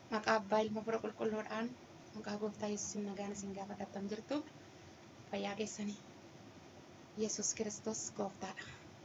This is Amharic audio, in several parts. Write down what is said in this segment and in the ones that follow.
Maqaa abbaa ilma fura qulqulluudhaan maqaa gooftaa yesuusin nagaan isin gaafatattan jirtu fayyaa keessanii ኢየሱስ ክርስቶስ ጎፍታዳ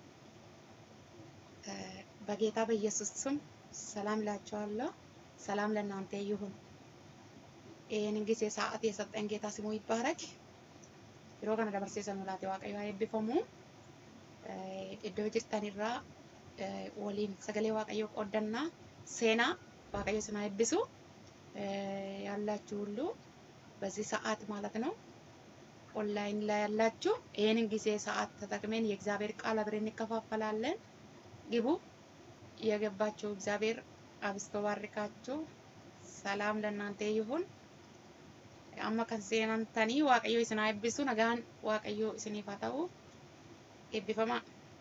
በጌታ በኢየሱስ ስም ሰላም እላችኋለሁ። ሰላም ለእናንተ ይሁን። ይህንን ጊዜ ሰዓት የሰጠን ጌታ ስሙ ይባረክ። yeroo kana dabarsee sanuu laate waaqayyo haa eebbifamu. Iddoo jirtan irraa waliin sagalee waaqayyoo qoodannaa seenaa waaqayyo isin haa eebbisu. ያላችሁ ሁሉ በዚህ ሰዓት ማለት ነው ኦንላይን ላይ ያላችሁ ይህንን ጊዜ ሰዓት ተጠቅመን የእግዚአብሔር ቃል አብረን እንከፋፈላለን። ግቡ። የገባችሁ እግዚአብሔር አብስቶ ባርካችሁ። ሰላም ለእናንተ ይሁን። amma kan seenantanii waaqayyo isin haa eebbisu nagaan waaqayyo isiniif haa ta'u eebbifamaa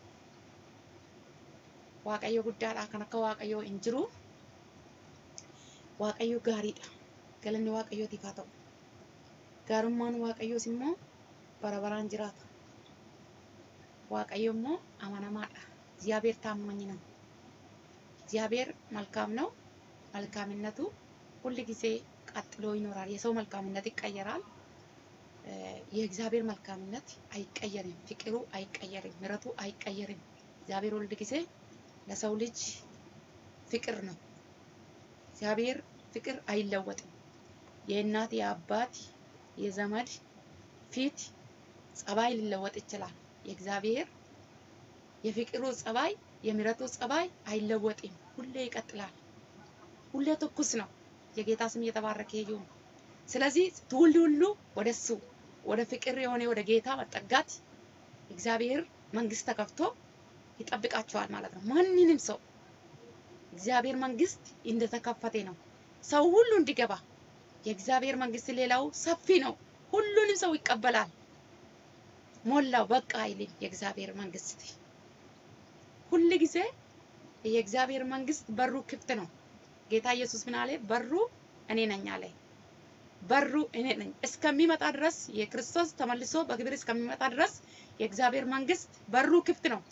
waaqayyo guddaadha kan akka waaqayyo hin jiru waaqayyo gaariidha galanni waaqayyootiif haa ta'u gaarummaan waaqayyoos immoo bara baraan jiraata waaqayyo immoo amanamaadha እግዚአብሔር ታማኝ ነው እግዚአብሔር መልካም ነው መልካምነቱ ሁል ጊዜ ቀጥሎ ይኖራል። የሰው መልካምነት ይቀየራል። የእግዚአብሔር መልካምነት አይቀየርም። ፍቅሩ አይቀየርም። ምሕረቱ አይቀየርም። እግዚአብሔር ሁል ጊዜ ለሰው ልጅ ፍቅር ነው። እግዚአብሔር ፍቅር አይለወጥም። የእናት የአባት የዘመድ ፊት ጸባይ ሊለወጥ ይችላል። የእግዚአብሔር የፍቅሩ ጸባይ የምሕረቱ ጸባይ አይለወጥም። ሁሌ ይቀጥላል። ሁሌ ትኩስ ነው። የጌታ ስም እየተባረከ ይሁን። ስለዚህ ትውልድ ሁሉ ወደሱ ወደ ፍቅር የሆነ ወደ ጌታ መጠጋት እግዚአብሔር መንግስት ተከፍቶ ይጠብቃቸዋል ማለት ነው። ማንንም ሰው እግዚአብሔር መንግስት እንደተከፈተ ነው። ሰው ሁሉ እንዲገባ የእግዚአብሔር መንግስት ሌላው ሰፊ ነው። ሁሉንም ሰው ይቀበላል። ሞላው በቃ አይልም። የእግዚአብሔር መንግስት ሁል ጊዜ የእግዚአብሔር መንግስት በሩ ክፍት ነው። ጌታ ኢየሱስ ምን አለ? በሩ እኔ ነኝ አለ። በሩ እኔ ነኝ እስከሚመጣ ድረስ የክርስቶስ ተመልሶ በክብር እስከሚመጣ ድረስ የእግዚአብሔር መንግስት በሩ ክፍት ነው።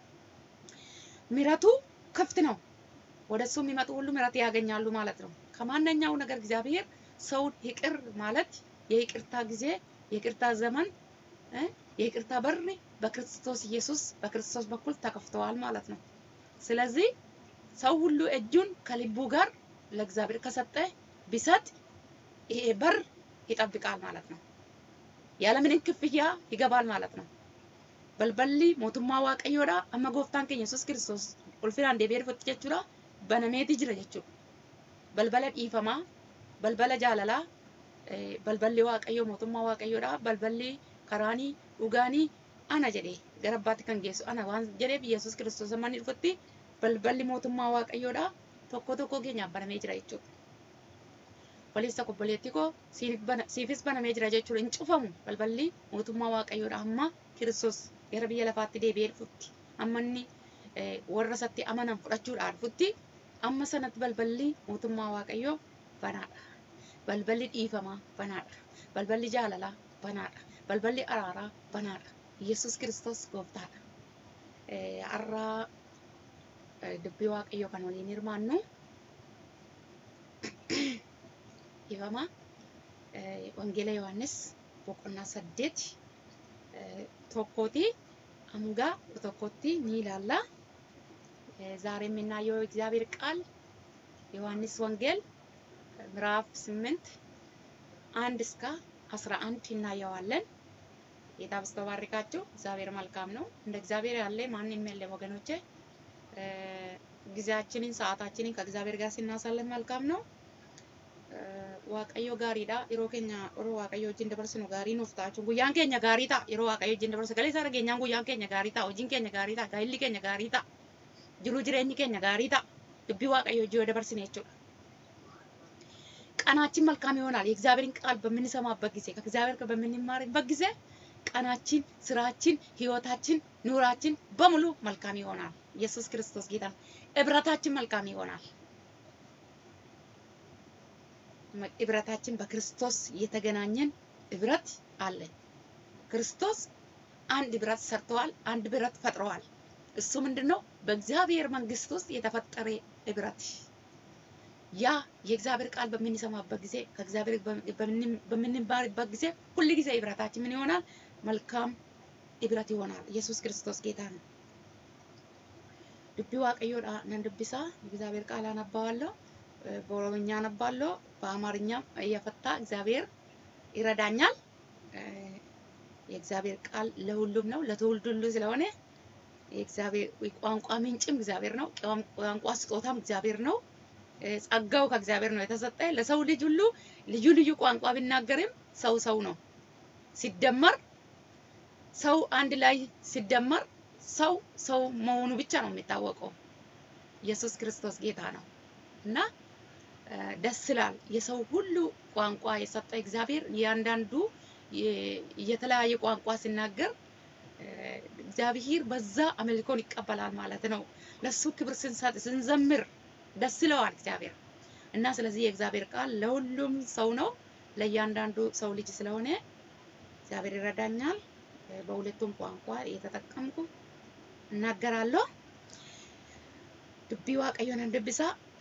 ምሕረቱ ክፍት ነው። ወደ እሱ የሚመጡ ሁሉ ምሕረት ያገኛሉ ማለት ነው። ከማንኛው ነገር እግዚአብሔር ሰውን ይቅር ማለት የይቅርታ ጊዜ የይቅርታ ዘመን የይቅርታ በር በክርስቶስ ኢየሱስ በክርስቶስ በኩል ተከፍተዋል ማለት ነው። ስለዚህ ሰው ሁሉ እጁን ከልቡ ጋር ለእግዚአብሔር ከሰጠ ቢሰጥ ይሄ በር ይጠብቃል ማለት ነው። ያለምንም ክፍያ ይገባል ማለት ነው። በልበሊ ሞቱማ ዋቀዮዳ አመ ጎፍታን keenya yesus kiristoos ulfinaan deebi'ee dhufutti jechuudha banameeti jira jechuudha. Balbala dhiifamaa, balbala jaalalaa, balballi waaqayyoo mootummaa waaqayyoodha. Balballi karaanii dhugaanii ana jedhee gara abbaatti kan geessu ana waan jedheef yesus kiristoos amma inni dhufutti balballi mootummaa waaqayyoodha tokko tokko keenyaaf banamee jira jechuudha. Obboleessa obboleettii koo siifis banamee jira jechuudha hin cufamu balballi mootummaa waaqayyoodha amma kiristoos gara biyya lafaatti deebi'ee dhufutti amma inni warra isatti amanan fudhachuudhaan dhufutti amma sanatti balballi mootummaa waaqayyoo banaadha. Balballi dhiifamaa banaadha. Balballi jaalalaa banaadha. Balballi araaraa banaadha. Yesus kiristoos gooftaadha. Har'aa dubbii waaqayyoo kan waliin hirmaannu ifama wangeela yohannis boqonnaa saddeet tokkooti hanga tokkotti ni ilaalla ዛሬ የምናየው እግዚአብሔር ቃል ዮሐንስ ወንጌል ምዕራፍ ስምንት አንድ እስከ አስራ አንድ እናየዋለን። ጌታ በስቶ ባርካችሁ። እግዚአብሔር መልካም ነው። እንደ እግዚአብሔር ያለ ማንም የለም ወገኖቼ። ጊዜያችንን ሰዓታችንን ከእግዚአብሔር ጋር ስናሳልፍ መልካም ነው። waaqayyo gaariidha yeroo keenya yeroo waaqayyo wajjin dabarsinu gaarii nuuf ta'a jechuun guyyaan keenya gaarii ta'a yeroo waaqayyo wajjin dabarsu galee isaa dhageenyaan guyyaan keenya gaarii ta'a hojiin keenya gaarii ta'a gaa'illi keenya gaarii ta'a jiruu jireenyi keenya gaarii ta'a dubbii waaqayyo wajjin yoo dabarsine jechuudha. ቀናችን መልካም ይሆናል። የእግዚአብሔርን ቃል በምንሰማበት ጊዜ ከእግዚአብሔር ጋር በምንማርበት ጊዜ ቀናችን፣ ስራችን፣ ህይወታችን፣ ኑራችን በሙሉ መልካም ይሆናል። ኢየሱስ ክርስቶስ ጌታ ነው። እብረታችን መልካም ይሆናል። እብረታችን በክርስቶስ የተገናኘን እብረት አለን። ክርስቶስ አንድ እብረት ሰርተዋል። አንድ እብረት ፈጥረዋል። እሱ ምንድን ነው? በእግዚአብሔር መንግስት ውስጥ የተፈጠረ እብረት ያ የእግዚአብሔር ቃል በምንሰማበት ጊዜ ከእግዚአብሔር በምንባርበት ጊዜ ሁል ጊዜ ህብረታችን ምን ይሆናል? መልካም ህብረት ይሆናል። ኢየሱስ ክርስቶስ ጌታ ነው። ዱቢ ዋቀዮዳ ነን ዱቢሳ እግዚአብሔር ቃል አነባዋለሁ። በኦሮምኛ አነባለሁ። በአማርኛም እየፈታ እግዚአብሔር ይረዳኛል። የእግዚአብሔር ቃል ለሁሉም ነው፣ ለትውልድ ሁሉ ስለሆነ የእግዚአብሔር ቋንቋ ምንጭም እግዚአብሔር ነው። ቋንቋ ስጦታም እግዚአብሔር ነው። ጸጋው ከእግዚአብሔር ነው የተሰጠ። ለሰው ልጅ ሁሉ ልዩ ልዩ ቋንቋ ቢናገርም ሰው ሰው ነው። ሲደመር ሰው አንድ ላይ ሲደመር ሰው ሰው መሆኑ ብቻ ነው የሚታወቀው። ኢየሱስ ክርስቶስ ጌታ ነው እና ደስ ይላል። የሰው ሁሉ ቋንቋ የሰጠ እግዚአብሔር እያንዳንዱ የተለያየ ቋንቋ ሲናገር እግዚአብሔር በዛ አምልኮን ይቀበላል ማለት ነው። ለሱ ክብር ስንሰጥ ስንዘምር ደስ ይለዋል እግዚአብሔር እና ስለዚህ የእግዚአብሔር ቃል ለሁሉም ሰው ነው፣ ለእያንዳንዱ ሰው ልጅ ስለሆነ እግዚአብሔር ይረዳኛል። በሁለቱም ቋንቋ እየተጠቀምኩ እናገራለሁ። ዱቢ ዋቀዮን ድብሳ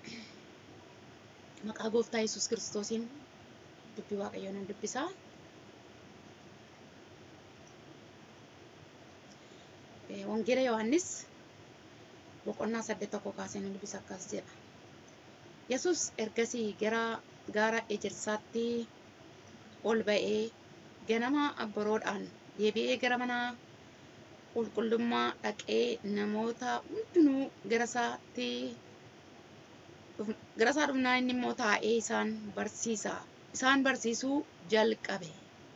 መቃ ጎፍታ ኢየሱስ ክርስቶሲን ዱቢ ዋቀዮን ድብሳ wangeela yohannis boqonnaa saddeet tokko kaasee nu dubbisa akkas jedha. Yesus ergasii gara gaara ejersaatti ol ba'ee ganama abboroodhaan deebi'ee gara mana qulqullummaa dhaqee namoota hundinuu gara isaatti gara isaa dhufnaan inni immoo taa'ee isaan barsiisa isaan barsiisuu jalqabe.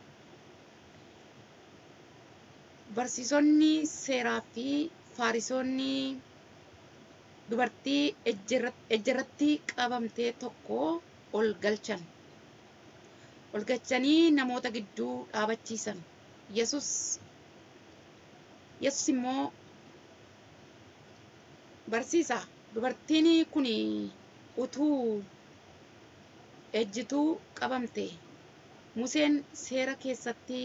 Barsiisonni seeraa fi faarisoonni dubartii ejjerratti qabamtee tokko ol galchan. Ol galchanii namoota gidduu dhaabachiisan. Yesus Yesus immoo barsiisa dubartiin kun utuu ejjituu qabamte Museen seera keessatti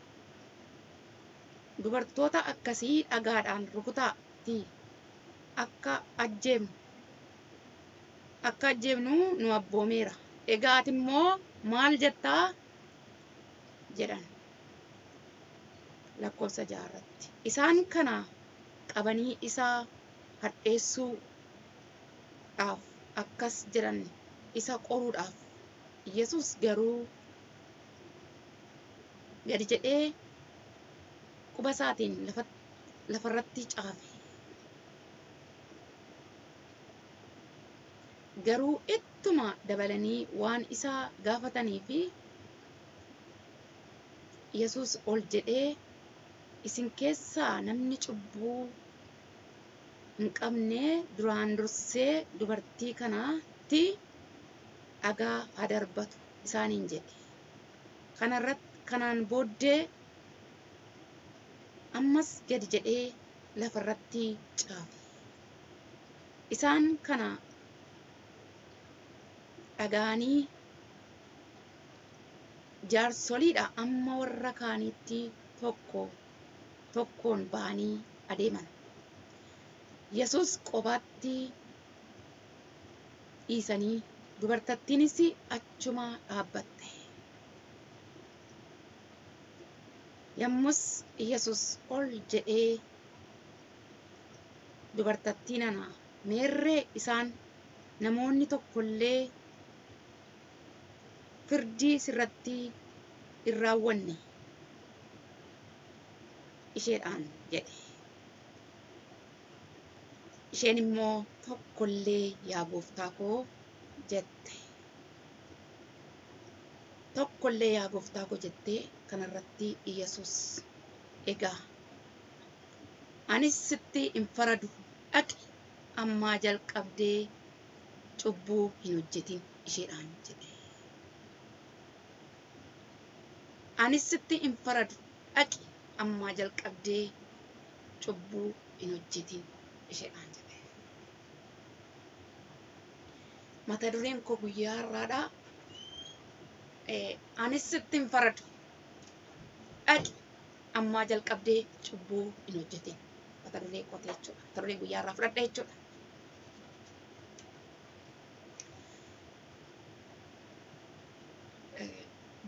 dubartoota akkasii dhagaadhaan rukutaatti akka ajjeemnu akka ajjeemnu nu abboomeera. Egaa ati immoo maal jettaa jedhan lakkoofsa jaarratti. Isaan kana qabanii isaa hadheessuudhaaf akkas jedhan isa qoruudhaaf. Yesus garuu gadi jedhee quba isaatiin lafarratti caafe. Garuu ittuma dabalanii waan isaa gaafatanii fi Yesus ol jedhee isin keessaa namni cubbuu hin qabne duraan dursee dubartii kanaatti dhagaa haa darbatu isaaniin jedhe. Kanarratti kanaan booddee ammas gadi jedhee lafarratti caafe. Isaan kana dhaga'anii jaarsoliidha amma warra kaaniitti tokko tokkoon ba'anii adeeman. Yesus kophaatti dhiisanii dubartattiinis achuma dhaabbatte. Yommus Yesus ol jedhee dubartattii nana meerree isaan namoonni tokkollee firdii sirratti hin raawwanne isheedhaan jedhe. Isheen immoo tokkollee yaa gooftaa koo jette. Tokkollee yaa gooftaa koo jettee kanarratti Yesus egaa anis sitti hin faradu dhaqi ammaa jalqabdee cubbuu hin hojjetin isheedhaan jedhe. Anis sitti hin faradu dhaqi ammaa jalqabdee cubbuu hin hojjetin isheedhaan jedhe. Mata dureen koo guyyaa har'aadhaa. Anis sitti hin faradu dhaqi ammaa jalqabdee cubbuu hin hojjetin. Mata duree kootee jechuudha. Mata duree guyyaa irraa fudhadha jechuudha.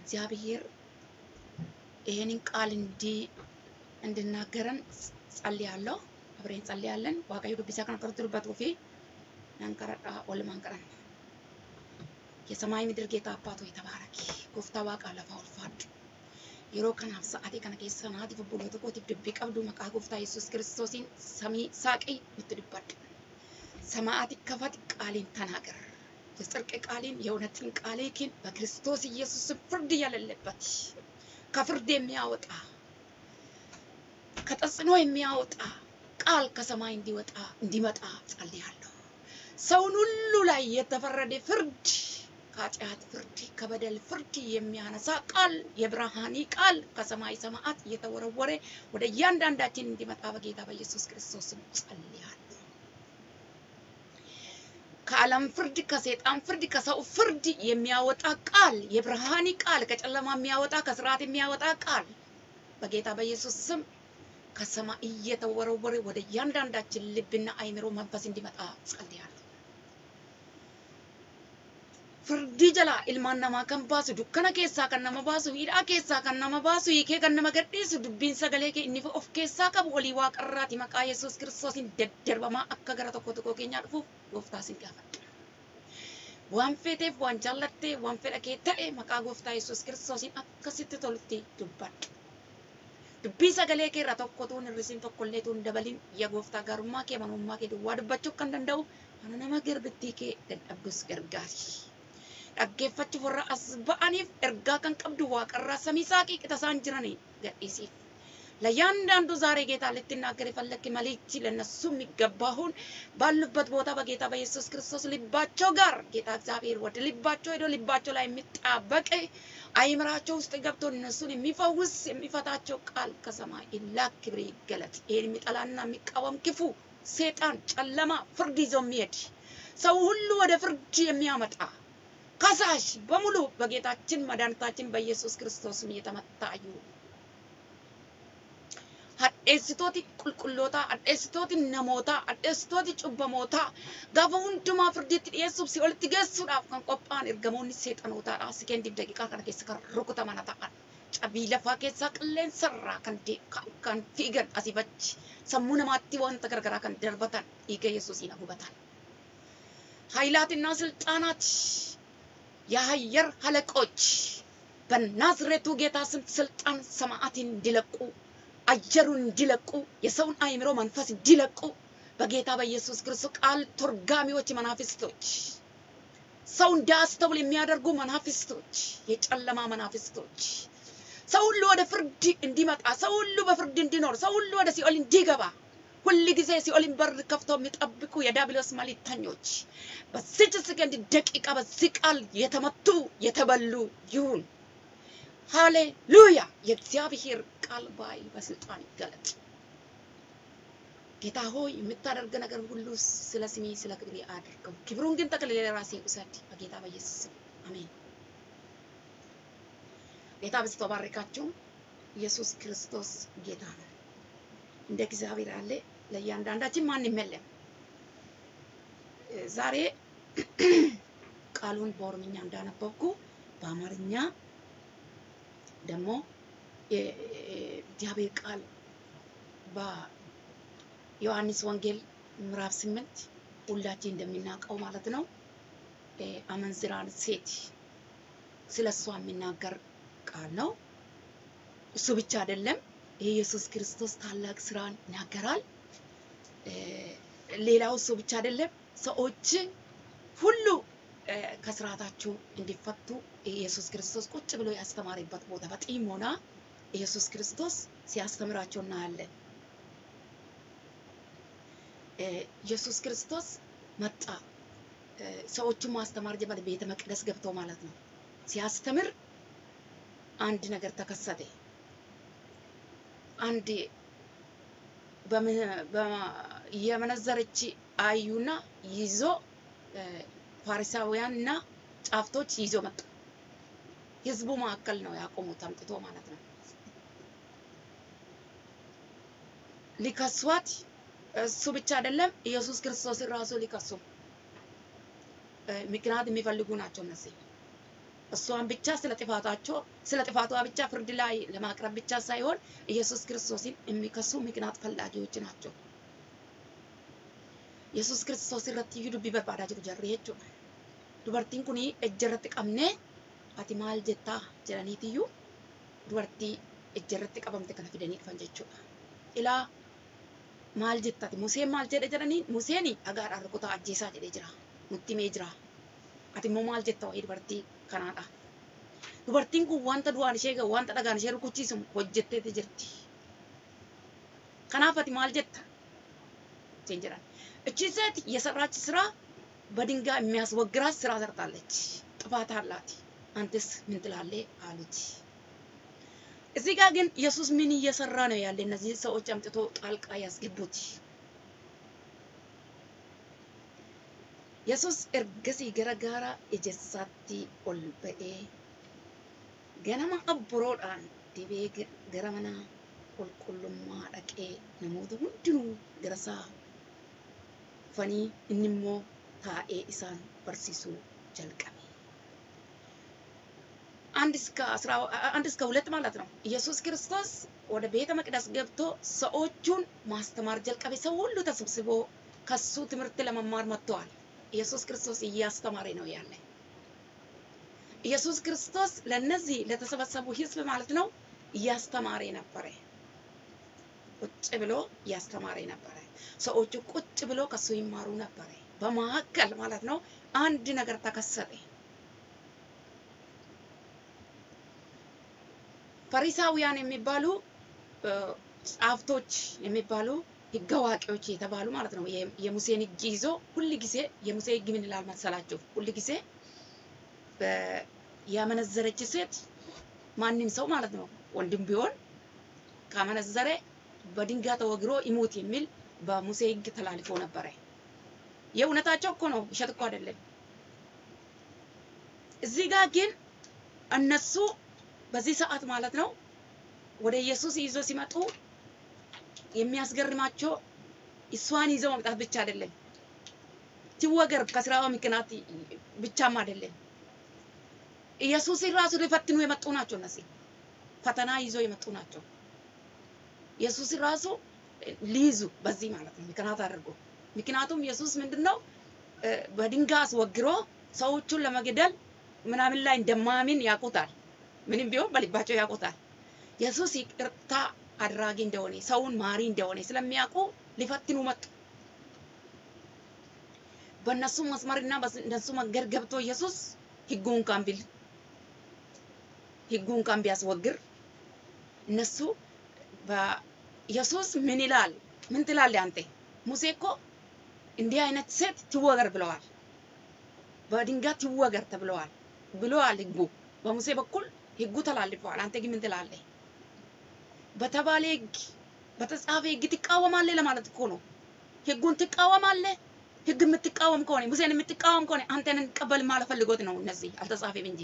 እግዚአብሔር ይሄንን ቃል እንዲ እንድናገረን ጸልያለሁ። አብረን ጸልያለን። ዋቀዩ ዱቢሳ ከነ ከርቱርበት ወፊ ነንቀረዳ ወልማን ቀረን የሰማይ ምድር ጌታ አባት ሆይ ተባረኪ። ጎፍታ ዋቃ ለፋ ኦልፋዱ yeroo kanaaf sa'aatii kana keessa naatiif obboloota kootiif dubbii qabdu maqaa gooftaa yesus kiristoosiin samii saaqii nutti dubbadhu ሰማያት ይከፈት ቃሌን ተናገር የጽድቅ ቃሌን የእውነትን ቃሌን በክርስቶስ ኢየሱስ ፍርድ የሌለበት ከፍርድ የሚያወጣ ከተጽዕኖ የሚያወጣ ቃል ከሰማይ እንዲወጣ እንዲመጣ ጸልያለሁ። ሰውን ሁሉ ላይ የተፈረደ ፍርድ ከኃጢአት ፍርድ ከበደል ፍርድ የሚያነሳ ቃል የብርሃኒ ቃል ከሰማይ ሰማያት እየተወረወረ ወደ እያንዳንዳችን እንዲመጣ በጌታ በኢየሱስ ክርስቶስ ስም ጸልያለሁ። ከዓለም ፍርድ፣ ከሰይጣን ፍርድ፣ ከሰው ፍርድ የሚያወጣ ቃል የብርሃኒ ቃል ከጨለማ የሚያወጣ ከስርዓት የሚያወጣ ቃል በጌታ በኢየሱስ ስም ከሰማይ እየተወረወረ ወደ እያንዳንዳችን ልብና አይምሮ መንፈስ እንዲመጣ ጸልያለሁ። firdii jalaa ilmaan namaa kan baasu dukkana keessaa kan nama baasu hidhaa keessaa kan nama baasu hiikee kan nama gadhiisu dubbiin sagalee kee inni of keessaa qabu olii waaqarraati maqaa yesus kiristoosiin daddarbamaa akka gara tokko tokko keenyaa dhufuuf gooftaa sin gaafadha. Waan feeteef waan jaallattee waan fedha kee ta'e maqaa gooftaa yesus kiristoosiin akkasitti tolutti dubbadhu. Dubbii sagalee kee irraa tokko tuun hir'isiin tokkollee tuun dabalin yaa gooftaa gaarummaa kee amanamummaa kee duwwaa dubbachuu kan danda'u ana nama garbittii kee dadhabdus gargaari. dhaggeeffachuuf warra as ba'aniif ergaa kan qabdu waaqarraa samii saaqii qixa isaan jiranii gadhiisiif. ለእያንዳንዱ ዛሬ ጌታ ልትናገር የፈለክ መልእክት ለነሱ የሚገባውን ባሉበት ቦታ በጌታ በኢየሱስ ክርስቶስ ልባቸው ጋር ጌታ እግዚአብሔር ወደ ልባቸው ሄዶ ልባቸው ላይ የሚጣበቅ አይምራቸው ውስጥ ገብቶ እነሱን የሚፈውስ የሚፈታቸው ቃል ከሰማይ ይላክ፣ ክብር ይገለጥ። ይህን የሚጠላና የሚቃወም ክፉ ሴጣን፣ ጨለማ፣ ፍርድ ይዞ የሚሄድ ሰው ሁሉ ወደ ፍርድ የሚያመጣ ከሳሽ በሙሉ በጌታችን መድኃኒታችን በኢየሱስ ክርስቶስም እየተመታ ይሁን። hadheessitooti qulqullootaa, hadheessitooti namootaa, hadheessitooti cubbamootaa gaafa hundumaa firdiitti dhiyeessuuf si olitti geessuudhaaf kan qophaa'an ergamoonni seexanootaadha. Sekendiif daqiiqaa kana keessa kan rukutaman ta'an. Cabii lafaa keessaa qilleensarraa kan kan fiigan asii achi sammuu namaatti wanta garagaraa kan darbatan dhiiga Yesuusiin hubatan. ኃይላትና ስልጣናት የአየር አለቆች በናዝሬቱ ጌታ ስም ስልጣን ሰማያትን እንዲለቁ አየሩን እንዲለቁ የሰውን አእምሮ መንፈስ እንዲለቁ በጌታ በኢየሱስ ክርስቶስ ቃል ተርጓሚዎች መናፍስቶች ሰው እንዳያስተውል የሚያደርጉ መናፍስቶች፣ የጨለማ መናፍስቶች ሰው ሁሉ ወደ ፍርድ እንዲመጣ፣ ሰው ሁሉ በፍርድ እንዲኖር፣ ሰው ሁሉ ወደ ሲኦል እንዲገባ ሁል ጊዜ ሲኦልን በር ከፍተው የሚጠብቁ የዲያብሎስ መልእክተኞች በዚች ሰከንድ ደቂቃ በዚህ ቃል የተመቱ የተበሉ ይሁን። ሃሌሉያ! የእግዚአብሔር ቃል ባይ በስልጣን ይገለጥ። ጌታ ሆይ የምታደርገ ነገር ሁሉ ስለ ስሜ ስለ ክብሬ አድርገው። ክብሩን ግን ጠቅልል ለራሴ ውሰድ፣ በጌታ በኢየሱስ ስም አሜን። ጌታ በስቶ ባረካችሁ። ኢየሱስ ክርስቶስ ጌታ ነው። እንደ እግዚአብሔር ያለ ለእያንዳንዳችን ማንም የለም። ዛሬ ቃሉን በኦሮምኛ እንዳነበብኩ በአማርኛ ደግሞ የእግዚአብሔር ቃል በዮሐንስ ወንጌል ምዕራፍ ስምንት ሁላችን እንደሚናውቀው ማለት ነው አመንዝራን ሴት ስለ እሷ የሚናገር ቃል ነው። እሱ ብቻ አይደለም፣ የኢየሱስ ክርስቶስ ታላቅ ስራን ይናገራል። ሌላው እሱ ብቻ አይደለም፣ ሰዎች ሁሉ ከስርዓታቸው እንዲፈቱ ኢየሱስ ክርስቶስ ቁጭ ብሎ ያስተማረበት ቦታ በጢሞና ኢየሱስ ክርስቶስ ሲያስተምራቸው እናያለን። ኢየሱስ ክርስቶስ መጣ። ሰዎቹን ማስተማር ጀመረ። ቤተ መቅደስ ገብተው ማለት ነው። ሲያስተምር አንድ ነገር ተከሰተ። አንድ የመነዘረች አዩና ይዞ ፋሪሳውያን እና ጫፍቶች ይዞ መጡ። ህዝቡ መካከል ነው ያቆሙት አምጥቶ ማለት ነው። ሊከሷት እሱ ብቻ አይደለም ኢየሱስ ክርስቶስን ራሱ ሊከሱ ምክንያት የሚፈልጉ ናቸው እነዚህ። እሷን ብቻ ስለ ጥፋታቸው ስለ ጥፋቷ ብቻ ፍርድ ላይ ለማቅረብ ብቻ ሳይሆን ኢየሱስ ክርስቶስን የሚከሱ ምክንያት ፈላጊዎች ናቸው። ኢየሱስ ክርስቶስ irratti iyyuu dubbii barbaadaa jiru jarri jechuudha. Dubartiin kun ejja irratti qabnee ati maal jettaa jedhaniitiyyuu dubartii ejja irratti qabamte kana fidanii dhufan jechuudha. Ilaa maal jettati Museen maal jedhe jedhanii Museen dhagaadhaan rukutaa ajjeesaa jedhee jira. Nutti himee jira. Ati immoo maal jetta wayii dubartii kanaadha. Dubartiin kun wanta du'aan ishee gahu wanta dhagaan ishee rukuchiisu hojjetteeti jirti. Kanaaf ati maal jetta? Jeen jedhan. እቺ ሴት የሰራች ስራ በድንጋይ የሚያስወግራት ስራ ሰርታለች። ጥፋት አላት። አንተስ ምን ትላለህ አሉት። እዚህ ጋር ግን ኢየሱስ ምን እየሰራ ነው ያለ? እነዚህ ሰዎች አምጥቶ ጣልቃ ያስገቡት። ኢየሱስ ergasii gara gaara ijaarsaatti ol ba'ee ganama abburoodhaan dibee gara mana qulqullummaa dhaqee namoota hundinuu gara isaa dhufanii inni immoo taa'ee isaan barsiisuu jalqabe. አንድ እስከ አስራ አንድ እስከ ሁለት ማለት ነው። ኢየሱስ ክርስቶስ ወደ ቤተ መቅደስ ገብቶ ሰዎቹን ማስተማር ጀልቀቤ። ሰው ሁሉ ተሰብስቦ ከሱ ትምህርት ለመማር መጥተዋል። ኢየሱስ ክርስቶስ እያስተማረ ነው ያለ። ኢየሱስ ክርስቶስ ለነዚህ ለተሰበሰቡ ህዝብ ማለት ነው እያስተማረ ነበረ። ቁጭ ብሎ እያስተማረ ነበረ። ሰዎቹ ቁጭ ብሎ ከሱ ይማሩ ነበረ። በመካከል ማለት ነው አንድ ነገር ተከሰተ። ፈሪሳውያን የሚባሉ ጻፍቶች የሚባሉ ህግ አዋቂዎች የተባሉ ማለት ነው። የሙሴን ህግ ይዞ ሁል ጊዜ የሙሴ ህግ ምን ይላል መሰላችሁ? ሁል ጊዜ ያመነዘረች ሴት ማንም ሰው ማለት ነው ወንድም ቢሆን ካመነዘረ በድንጋይ ተወግሮ ይሙት የሚል በሙሴ ህግ ተላልፎ ነበረ። የእውነታቸው እኮ ነው፣ ውሸት እኮ አይደለም። እዚህ ጋር ግን እነሱ በዚህ ሰዓት ማለት ነው ወደ ኢየሱስ ይዞ ሲመጡ የሚያስገርማቸው እሷን ይዘው መምጣት ብቻ አይደለም፣ ትወገር ከስራዋ ምክንያት ብቻም አይደለም። ኢየሱስን ራሱ ሊፈትኑ የመጡ ናቸው። እነዚህ ፈተና ይዞ የመጡ ናቸው። ኢየሱስን ራሱ ሊይዙ በዚህ ማለት ነው ምክንያት አድርጎ ምክንያቱም ኢየሱስ ምንድነው በድንጋይ አስወግሮ ሰዎቹን ለመግደል ምናምን ላይ እንደማያምን ያውቁታል። ምንም ቢሆን በልባቸው ያውቁታል። ኢየሱስ ይቅርታ አድራጊ እንደሆነ ሰውን ማሪ እንደሆነ ስለሚያውቁ ሊፈትኑ መጡ። በእነሱ መስመርና በእነሱ መንገድ ገብቶ ኢየሱስ ህጉን ካን ቢል ህጉን ካን ቢያስወግር እነሱ ኢየሱስ ምን ይላል? ምን ትላለህ አንተ? ሙሴ እኮ እንዲህ አይነት ሴት ትወገር ብለዋል። በድንጋይ ትወገር ተብለዋል ብለዋል ህጉ በሙሴ በኩል ህጉ ተላልፈዋል። አንተ ግን ምን ትላለህ? በተባለ ህግ በተጻፈ ህግ ትቃወማለህ ለማለት እኮ ነው። ህጉን ትቃወማለህ። ህግ የምትቃወም ከሆነ ሙሴን የምትቃወም ከሆነ አንተን እንቀበል ማለት ፈልጎት ነው። እነዚህ አልተጻፈም እንጂ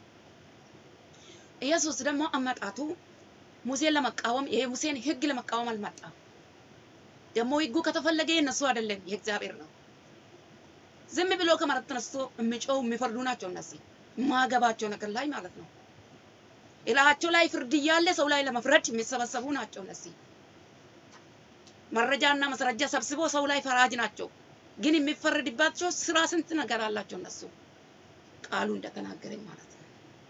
ኢየሱስ ደግሞ አመጣቱ ሙሴን ለመቃወም ይሄ ሙሴን ህግ ለመቃወም አልመጣም። ደግሞ ህጉ ከተፈለገ የነሱ አይደለም የእግዚአብሔር ነው። ዝም ብሎ ከመሬት ተነስቶ የሚጮው የሚፈርዱ ናቸው እነዚህ ማገባቸው ነገር ላይ ማለት ነው። እላቸው ላይ ፍርድ እያለ ሰው ላይ ለመፍረድ የሚሰበሰቡ ናቸው እነዚህ። መረጃና ማስረጃ ሰብስቦ ሰው ላይ ፈራጅ ናቸው። ግን የሚፈረድባቸው ስራ ስንት ነገር አላቸው እነሱ ቃሉ እንደተናገረኝ ማለት ነው።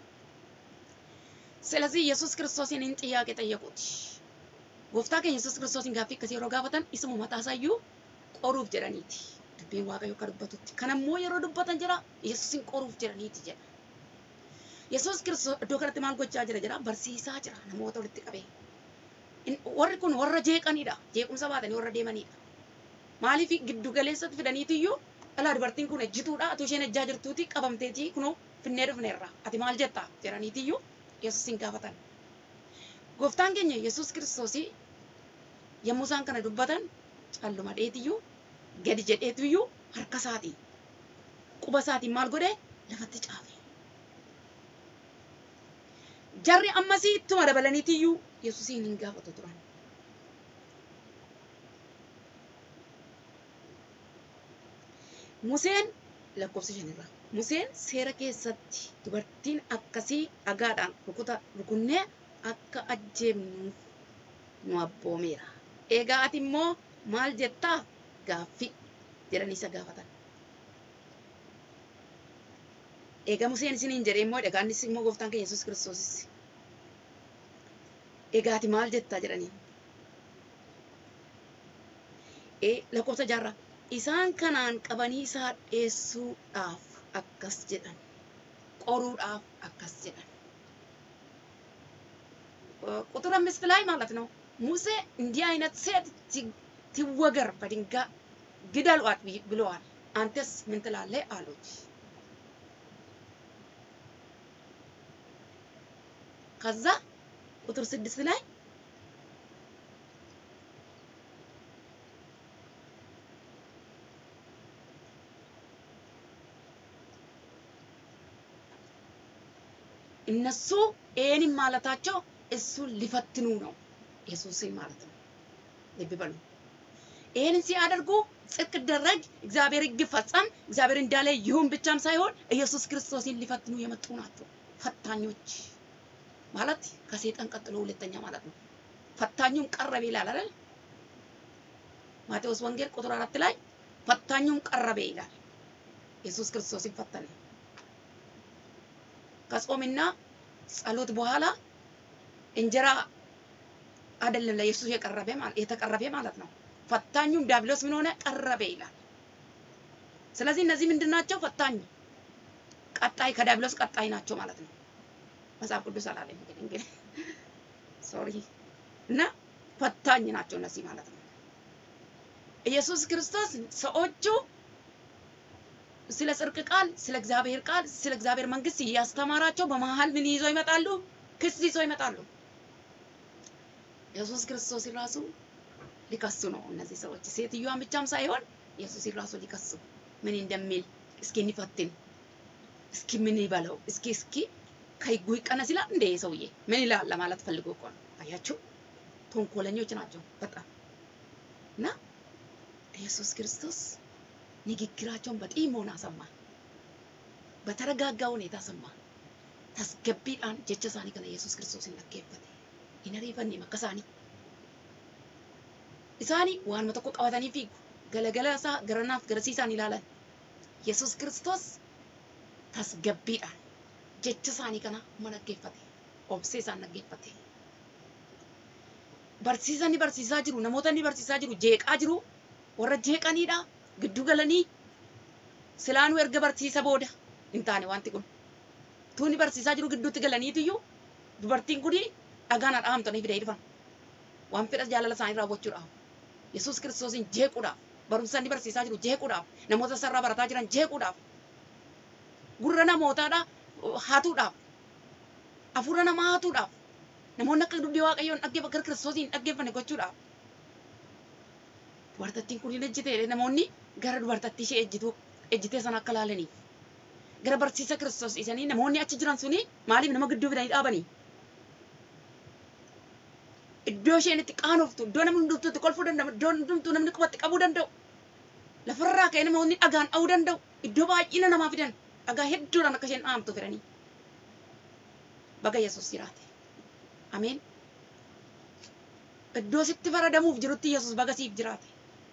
ስለዚህ ኢየሱስ ክርስቶስን ይህን ጥያቄ ጠየቁት። ጎፍታ keenya Yesuus Kiristoosiin gaaffii akkasii yeroo gaafatan isuma mataa isayyuu qoruuf jedhaniiti. Dubbiin Waaqayyoo akka dubbatutti. Kanammoo yeroo dubbatan jira Yesuusin qoruuf jedhaniiti jedha. Yesuus Kiristoos iddoo kanatti maal gochaa jira jira barsiisaa jira namoota walitti qabee. Warri kun warra jeeqanidha. Jeequmsa baatanii warra deemanidha. Maaliif giddu galeessatti fidaniitiyyuu dhalaa dubartiin kun ejjituudha. Atu isheen ejjaa jirtuuti qabamteetii kunoo finnee dhufneerra. Ati maal jetta jedhaniitiyyuu Yesuusin gaafatan. Gooftaan keenya Yesuus Kiristoosii yommuu isaan kana dubbatan calluma dheetiyyuu gadi jedheetiyyuu harka isaatiin quba isaatiin maal godhe lafatti caafe. Jarri ammasii ittuma dabalaniitiyyuu Yesuusiin hin gaafatu turan. Museen lakkoofsa shanirra Museen seera keessatti dubartiin akkasii dhagaadhaan rukuta rukunnee akka ajjeefnuuf nu abboomeera. Egaa ati immoo maal jettaa gaaffii jedhanii isa gaafatan. Egaa Museen isiniin jedhee immoo dhagaan immoo gooftaan keenya Yesuus Kiristoosis. Egaa ati maal jettaa jedhanii. Ee lakkoofsa jaarraa isaan kanaan qabanii isaa dhiyeessuudhaaf akkas jedhan qoruudhaaf akkas jedhan ቁጥር አምስት ላይ ማለት ነው ሙሴ እንዲህ አይነት ሴት ትወገር በድንጋይ ግደሏት ብለዋል። አንተስ ምን ትላለህ አሉት። ከዛ ቁጥር ስድስት ላይ እነሱ ይህንን ማለታቸው እሱን ሊፈትኑ ነው፣ ኢየሱስን ማለት ነው። ልብ በሉ። ይህንን ሲያደርጉ ጽድቅ ደረግ፣ እግዚአብሔር ሕግ ፈጸም፣ እግዚአብሔር እንዳለ ይሁን ብቻም ሳይሆን ኢየሱስ ክርስቶስን ሊፈትኑ የመጡ ናቸው። ፈታኞች ማለት ከሰይጣን ቀጥሎ ሁለተኛ ማለት ነው። ፈታኙም ቀረበ ይላል አይደል? ማቴዎስ ወንጌል ቁጥር አራት ላይ ፈታኙም ቀረበ ይላል። ኢየሱስ ክርስቶስን ፈተነ። ከጾምና ጸሎት በኋላ እንጀራ አይደለም ለኢየሱስ የቀረበ ማለት የተቀረበ ማለት ነው። ፈታኙም ዲያብሎስ ምን ሆነ ቀረበ ይላል። ስለዚህ እነዚህ ምንድን ናቸው? ፈታኝ ቀጣይ ከዲያብሎስ ቀጣይ ናቸው ማለት ነው። መጽሐፍ ቅዱስ አላለም እንግዲህ እንግዲህ ሶሪ እና ፈታኝ ናቸው እነዚህ ማለት ነው። ኢየሱስ ክርስቶስ ሰዎቹ ስለ ጽድቅ ቃል፣ ስለ እግዚአብሔር ቃል፣ ስለ እግዚአብሔር መንግስት እያስተማራቸው በመሀል ምን ይዞ ይመጣሉ? ክስ ይዞ ይመጣሉ። ኢየሱስ ክርስቶስ ራሱ ሊከሱ ነው እነዚህ ሰዎች። ሴትዮዋን ብቻም ሳይሆን ኢየሱስ ራሱ ሊከሱ ምን እንደሚል እስኪ እንፈትን፣ እስኪ ምን ይበለው፣ እስኪ እስኪ ከህጉ ይቀነስ ይላል እንደ ሰውዬ ምን ይላል ለማለት ፈልጎ እኮ ነው። አያችሁ፣ ተንኮለኞች ናቸው በጣም እና ኢየሱስ ክርስቶስ ንግግራቸውን በጢሞና ሰማ። በተረጋጋ ሁኔታ ሰማ። tasgabbiidhaan jecha isaanii kana Yesuus Kiristoosiin dhaggeeffate. Hin ariifanne makka isaanii. Isaanii waanuma tokko qabatanii fiigu. Galagala isaa garanaaf garasiisaan ilaalan. Yesuus Kiristoos tasgabbiidhaan jecha isaanii kana uma dhaggeeffate. Obsee isaan dhaggeeffate. Barsiisanii barsiisaa jiru. Namoota inni barsiisaa jiru jeeqaa jiru. Warra jeeqaniidha. Gidduu galanii silaanuu erga barsiisa booda hin taane wanti kun. tuuni barsiisaa jiru gidduutti galaniitiyyuu dubartiin kuni dhagaan dhahamtanii fidee dhufan. Waan fedha jaalala isaanii raawwachuudhaaf. Yesuus Kiristoosiin jeequudhaaf. Barumsa inni barsiisaa jiru jeequudhaaf. Namoota sarara barataa jiran jeequudhaaf. Gurra namootaadha hatuudhaaf. Hafuura namaa hatuudhaaf. Namoonni akka dubbii Waaqayyoon dhaggeeffa gara Kiristoosiin dhaggeeffanne gochuudhaaf. Dubartattiin kun hin ejjite namoonni gara dubartattii ishee ejjituu ejjitee sana akka laalaniif. gara barsiisa Kiristoos dhiisanii namoonni achi jiran suni maaliif nama gidduu fidanii dhaabanii? Iddoo isheen itti qaanoftu, iddoo namni hundumtuu itti kolfuu danda'u, iddoo hundumtuu namni qubatti qabuu danda'u. Lafarraa ka'ee namoonni dhagaan dha'uu danda'u. Iddoo baay'ina namaa fidan dhagaa hedduudhaan akka isheen dhaamtu fedhanii. Baga Yesuus jiraate. Ameen. Iddoo sitti faradamuuf jirutti Yesuus baga siif jiraate.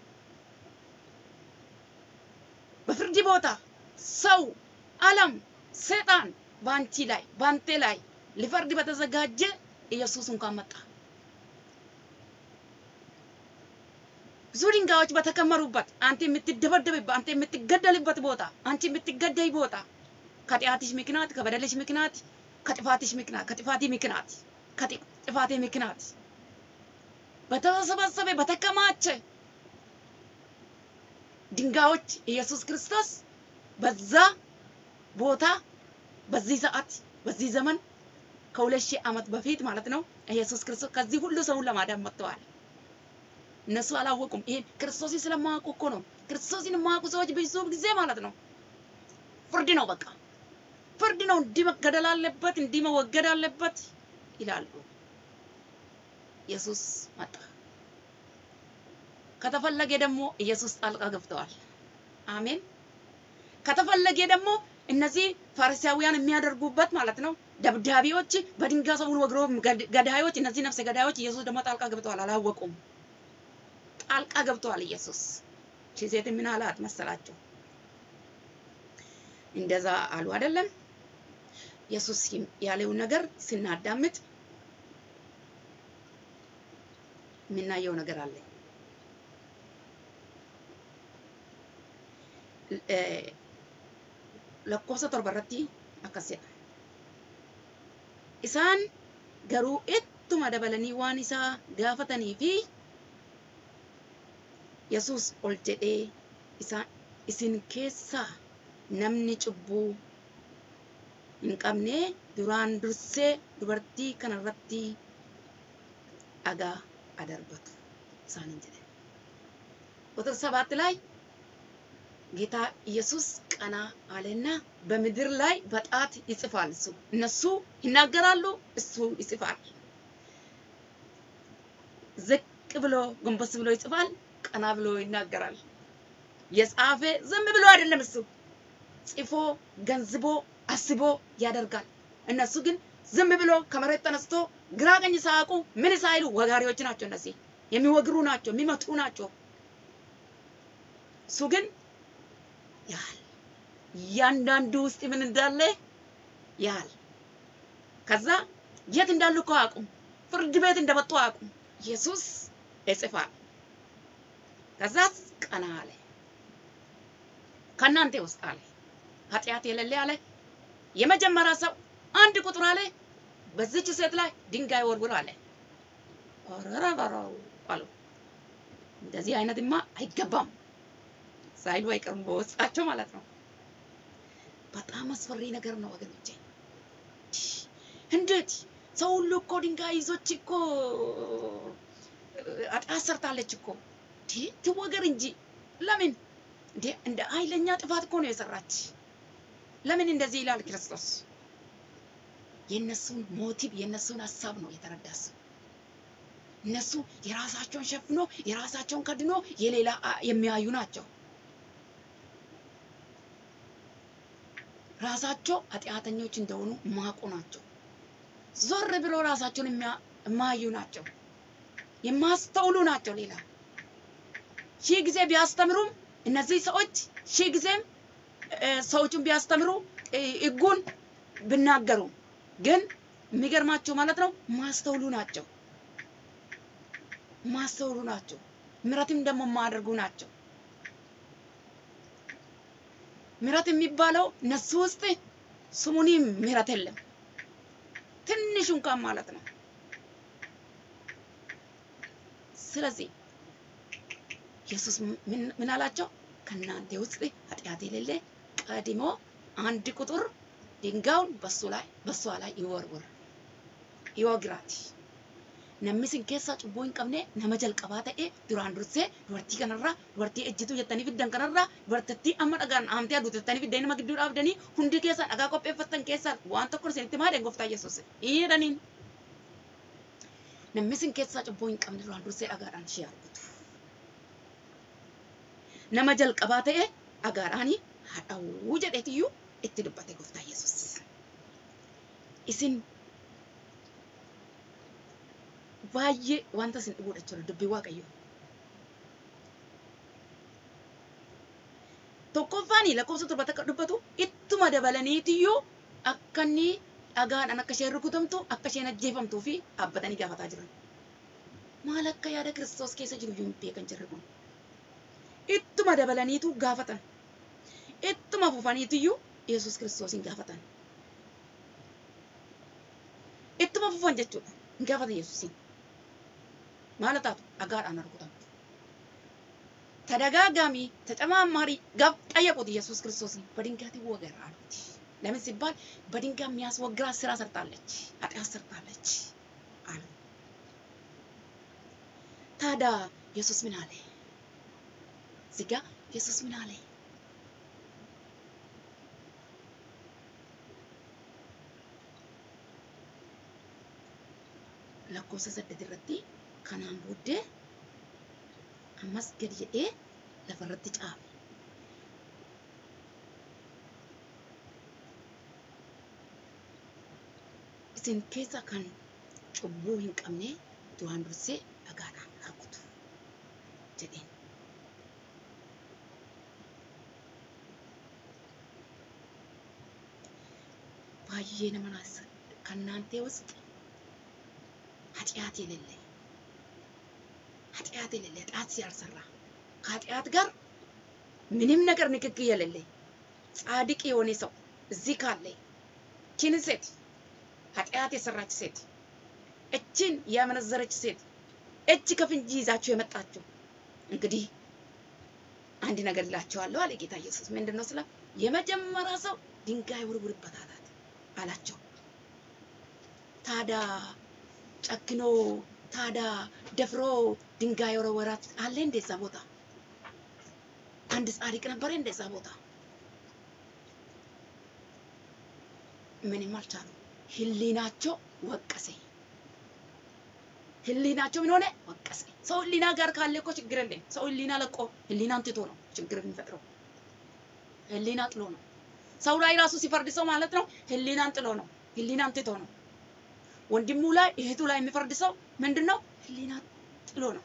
በፍርድ ቦታ ሰው ዓለም ሰይጣን በአንቺ ላይ በአንተ ላይ ሊፈርድ በተዘጋጀ ኢየሱስ እንኳን መጣ። ብዙ ድንጋዮች በተከመሩበት አንተ የምትደበደብበት አንተ የምትገደልበት ቦታ አንቺ የምትገደይ ቦታ ከጢአትሽ ምክንያት ከበደልሽ ምክንያት ከጥፋትሽ ምክንያት ከጥፋቴ ምክንያት ከጥፋቴ ምክንያት በተሰበሰበ በተከማቸ ድንጋዮች ኢየሱስ ክርስቶስ በዛ ቦታ በዚህ ሰዓት በዚህ ዘመን ከሁለት ሺህ ዓመት በፊት ማለት ነው ኢየሱስ ክርስቶስ ከዚህ ሁሉ ሰውን ለማዳን መጥተዋል። እነሱ አላወቁም። ይሄን ክርስቶስን ስለማያውቁ እኮ ነው። ክርስቶስን የማያውቁ ሰዎች ብዙ ጊዜ ማለት ነው ፍርድ ነው፣ በቃ ፍርድ ነው፣ እንዲህ መገደል አለበት፣ እንዲህ መወገድ አለበት ይላሉ። ኢየሱስ መጣ። ከተፈለገ ደግሞ ኢየሱስ ጣልቃ ገብተዋል። አሜን። ከተፈለገ ደግሞ እነዚህ ፋሪሳውያን የሚያደርጉበት ማለት ነው። ደብዳቤዎች በድንጋይ ሰውን ወግሮ ገዳዮች፣ እነዚህ ነፍሰ ገዳዮች ኢየሱስ ደግሞ ጣልቃ ገብተዋል፣ አላወቁም። ጣልቃ ገብተዋል ኢየሱስ። እቺ ሴት ምን አላት መሰላቸው? እንደዛ አሉ አይደለም? ኢየሱስ ያለውን ነገር ስናዳምጥ የምናየው ነገር አለ። lakkoofsa torba irratti akkas jedha. Isaan garuu ittuma dabalanii waan isaa gaafatanii fi Yesuus ol jedhee isaan isin keessaa namni cubbuu hin qabne duraan dursee dubartii kanarratti dhagaa adarbatu isaaniin jedhe. ቁጥር ሰባት ላይ ጌታ ኢየሱስ ቀና አለና በምድር ላይ በጣት ይጽፋል። እሱ እነሱ ይናገራሉ፣ እሱ ይጽፋል። ዝቅ ብሎ ጎንበስ ብሎ ይጽፋል፣ ቀና ብሎ ይናገራል። የጻፈ ዝም ብሎ አይደለም እሱ ጽፎ ገንዝቦ አስቦ ያደርጋል። እነሱ ግን ዝም ብሎ ከመሬት ተነስቶ ግራ ቀኝ ሳያውቁ ምን ሳይሉ ወጋሪዎች ናቸው። እነዚህ የሚወግሩ ናቸው፣ የሚመቱ ናቸው። እሱ ግን ያህል እያንዳንዱ ውስጥ ምን እንዳለ ያህል ከዛ የት እንዳሉ እኮ አያውቁም። ፍርድ ቤት እንደመጡ አያውቁም። ኢየሱስ ይጽፋል። ከዛ ቀና አለ። ከእናንተ ውስጥ አለ ኃጢአት የሌለ አለ የመጀመሪያ ሰው አንድ ቁጥር አለ በዚች ሴት ላይ ድንጋይ ወርውር አለ። ኦረረበረው አሉ። እንደዚህ አይነትማ አይገባም ሳይሉ አይቀርም በውስጣቸው ማለት ነው። በጣም አስፈሪ ነገር ነው ወገኖቼ። እንዴት ሰው ሁሉ እኮ ድንጋይ ይዞች እኮ ኃጢአት ሰርታለች እኮ ትወገር እንጂ ለምን እንዴ? እንደ ኃይለኛ ጥፋት እኮ ነው የሰራች። ለምን እንደዚህ ይላል ክርስቶስ? የእነሱን ሞቲቭ የእነሱን ሀሳብ ነው የተረዳስ። እነሱ የራሳቸውን ሸፍኖ የራሳቸውን ከድኖ የሌላ የሚያዩ ናቸው። ራሳቸው ኃጢአተኞች እንደሆኑ ማቁ ናቸው። ዞር ብሎ ራሳቸውን የማያዩ ናቸው። የማስተውሉ ናቸው። ሌላ ሺህ ጊዜ ቢያስተምሩም እነዚህ ሰዎች ሺህ ጊዜም ሰዎቹን ቢያስተምሩ ሕጉን ቢናገሩ ግን የሚገርማቸው ማለት ነው ማስተውሉ ናቸው። ማስተውሉ ናቸው። ምሕረትም ደግሞ የማያደርጉ ናቸው። ምሕረት የሚባለው እነሱ ውስጥ ስሙኒ ምሕረት የለም። ትንሽ እንኳን ማለት ነው። ስለዚህ ኢየሱስ ምን አላቸው? ከእናንተ ውስጥ ኃጢአት የሌለ ቀድሞ አንድ ቁጥር ድንጋዩን በሱ ላይ በሷ ላይ ይወርውር ይወግራት። namni sin keessaa cubbuu hin qabne nama jalqabaa ta'e duraan dursee dubartii kanarraa dubartii ejjituu jettanii fiddan kanarraa dubartittii amma dhagaan aamtee aduutu jettanii fiddeen nama gidduu dhaabdanii hundi keessaa dhagaa qopheeffattan keessaa waan tokko isinitti maadeen gooftaa Yesuus jedhaniin. Namni sin keessaa cubbuu hin qabne duraan dursee dhagaadhaan ishee argutu. Nama jalqabaa ta'e dhagaadhaan hadhawuu jedheetiyyuu itti dubbate gooftaa Yesuus. Isin baay'ee wanta isin dhibuudha jechuudha dubbii waaqayyo. Tokkoffaan lakkoofsa torbatti akka dubbatu ittuma dabalaniitiyyuu akka inni dhagaadhaan akka isheen rukutamtu akka isheen ajjeefamtuu fi dhaabbatanii gaafataa jiran. Maal akka yaada Kiristoos keessa jiru iyyuu hin beekan jirri kun. Ittuma dabalaniitu gaafatan. Ittuma fufaniitiyyuu Yesuus Kiristoosin gaafatan. Ittuma fufan jechuudha. Hin gaafatan Yesuusin. maal taatu dhagaadhaan rukutamtu. ተደጋጋሚ ተጨማማሪ ጋብ ጠየቁት ኢየሱስ ክርስቶስን በድንጋይ ትወገር አሉት። ለምን ሲባል በድንጋይ የሚያስወግራት ስራ ሰርታለች፣ ኃጢአት ሰርታለች አሉ። ታዲያ ኢየሱስ ምን አለ? እዚህ ጋ ኢየሱስ ምን አለ? lakkoofsa saddeet irratti kanaan booddee ammas gadi jedhee lafarratti caafe. isin keessa kan cubbuu hin qabne duraan dursee dhagaadhaan rukutu jedheen. ባየ ነመናስ ከእናንተ ውስጥ ኃጢአት የሌለ ኃጢአት የሌለ ጣት ያልሰራ ከኃጢአት ጋር ምንም ነገር ንክክ የሌለ ጻድቅ የሆነ ሰው እዚህ ካለ እችን ሴት ኃጢአት የሰራች ሴት እችን ያመነዘረች ሴት እጅ ከፍንጅ ይዛችሁ የመጣችሁ እንግዲህ አንድ ነገር እላቸዋለሁ አለ ጌታ ኢየሱስ። ምንድን ነው ስላ የመጀመሪያ ሰው ድንጋይ ውርውርበት አላት አላቸው። ታዳ ጨክኖ ታዳ ደፍሮ ድንጋይ ወረወራት አለ እንደዛ ቦታ አንድ ጻድቅ ነበረ እንደዛ ቦታ ምንም አልቻሉ። ህሊናቸው ወቀሰ። ህሊናቸው ምን ሆነ? ወቀሰ። ሰው ህሊና ጋር ካለ እኮ ችግር የለም። ሰው ህሊና ለቆ ህሊናን ትቶ ነው ችግር የሚፈጥረው። ህሊና ጥሎ ነው። ሰው ላይ ራሱ ሲፈርድ ሰው ማለት ነው ህሊናን ጥሎ ነው። ህሊናን ትቶ ነው። ወንድሙ ላይ እህቱ ላይ የሚፈርድ ሰው ምንድን ነው? ህሊና ጥሎ ነው።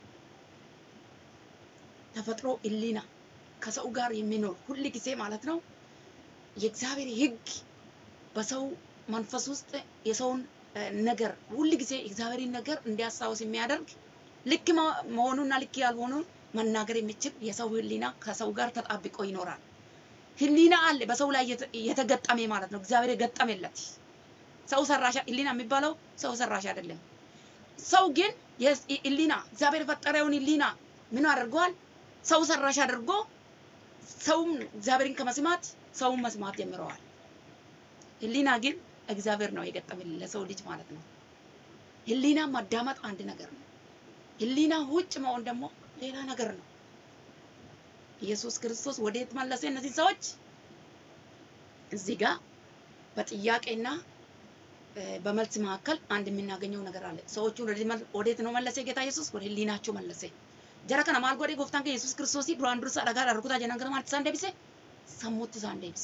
ተፈጥሮ ህሊና ከሰው ጋር የሚኖር ሁል ጊዜ ማለት ነው የእግዚአብሔር ህግ በሰው መንፈስ ውስጥ የሰውን ነገር ሁል ጊዜ እግዚአብሔርን ነገር እንዲያስታውስ የሚያደርግ ልክ መሆኑና ልክ ያልሆኑን መናገር የሚችል የሰው ህሊና ከሰው ጋር ተጣብቆ ይኖራል። ህሊና አለ በሰው ላይ የተገጠመ ማለት ነው። እግዚአብሔር የገጠመለት ሰው ሰራሽ ህሊና የሚባለው ሰው ሰራሽ አይደለም። ሰው ግን ህሊና እግዚአብሔር የፈጠረውን ህሊና ምን አድርገዋል? ሰው ሰራሽ አድርጎ ሰውም እግዚአብሔርን ከመስማት ሰውን መስማት ጀምረዋል። ህሊና ግን እግዚአብሔር ነው የገጠመልን ለሰው ልጅ ማለት ነው። ህሊና ማዳመጥ አንድ ነገር ነው። ህሊና ውጭ መሆን ደግሞ ሌላ ነገር ነው። ኢየሱስ ክርስቶስ ወዴት መለሰ እነዚህ ሰዎች? እዚህ ጋር በጥያቄና በመልስ መካከል አንድ የምናገኘው ነገር አለ። ሰዎቹን ወዴት ነው መለሰ ጌታ ኢየሱስ? ወደ ህሊናቸው መለሰ። ጀራ ከነ ማል ጎዴ ጎፍታን ኢየሱስ ክርስቶስ ዱራን ዱርሳ ደጋ ዳርኩታ ጀናን ገረ ማልቲ ሳን ደብሴ ሰሙት ሳን ደብሴ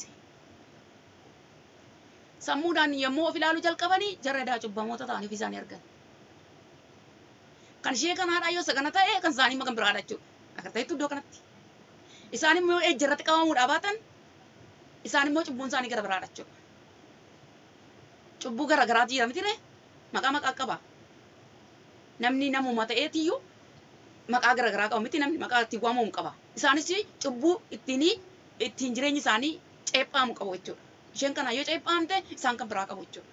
sammuudhaan yommuu of ilaaluu jalqabanii jarreedaa cubbamoota ta'anii ofii isaanii argan. Kan ishee kanaadha yoo isa kana ta'e kan isaanii makan biraadha jechuudha. Akka ta'etti iddoo kanatti. Isaan immoo ejja irratti qabamuudhaa baatan isaan immoo cubbuun isaanii gara biraadha jechuudha. Cubbuu gara garaatu jira miti maqaa maqaa qaba. Namni namuma ta'eetiyyuu maqaa gara garaa qaba miti namni maqaa ittiin waamamu qaba. Isaanis cubbuu ittiin ittiin jireenyi isaanii ceephamu qabu jechuudha. isheen kana yoo ceephaamte isaan kan biraa qabu jechuudha.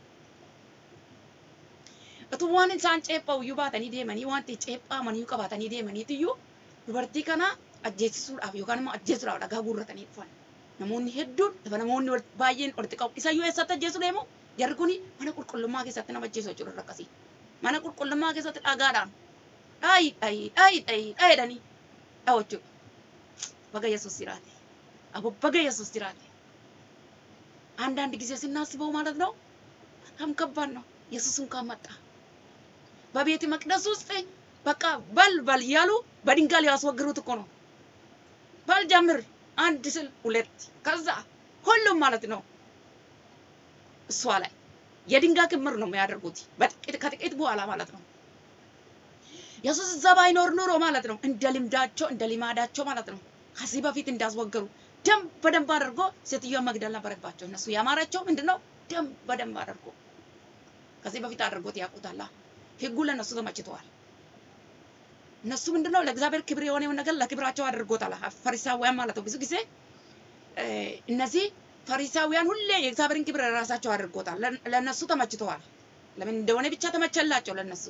Utuu waan isaan ceephaa iyyuu baatanii deemanii wanti ceephaamanii qabaatanii deemaniitiyyuu dubartii kana ajjeesisuudhaaf yookaan immoo ajjeesuudhaaf dhagaa guurratanii dhufan. Namoonni hedduun lafa namoonni baay'een walitti qabu. Isa yoo eessatti ajjeesu deemu jarri kun mana qulqullummaa keessatti nama ajjeesu jechuudha akkasii. Mana qulqullummaa keessatti dhagaadhaan dhaayi dhaayi dhaayi dhaayi dhaayidhanii dhawu jechuudha. Baga Yesuus jiraate. Abo baga Yesuus jiraate. አንዳንድ ጊዜ ስናስበው ማለት ነው በጣም ከባድ ነው። ኢየሱስ እንኳን መጣ። በቤተ መቅደስ ውስጥ በቃ በል በል እያሉ በድንጋይ ሊያስወግሩት እኮ ነው። በል ጀምር፣ አንድ ስል ሁለት፣ ከዛ ሁሉም ማለት ነው እሷ ላይ የድንጋይ ክምር ነው የሚያደርጉት በጥቂት ከጥቂት በኋላ ማለት ነው። ኢየሱስ እዛ ባይኖር ኑሮ ማለት ነው እንደ ልምዳቸው እንደ ልማዳቸው ማለት ነው ከዚህ በፊት እንዳስወገሩ ደም በደንብ አድርጎ ሴትዮዋ መግደል ነበረባቸው። እነሱ ያማራቸው ምንድነው? ደም በደንብ አድርጎ ከዚህ በፊት አድርጎት ያውቁታላ። ህጉ ለእነሱ ተመችተዋል። እነሱ ምንድነው ለእግዚአብሔር ክብር የሆነውን ነገር ለክብራቸው አድርጎታል። ፈሪሳውያን ማለት ነው። ብዙ ጊዜ እነዚህ ፈሪሳውያን ሁሌ የእግዚአብሔርን ክብር ለራሳቸው አድርጎታል። ለእነሱ ተመችተዋል። ለምን እንደሆነ ብቻ ተመቸላቸው ለእነሱ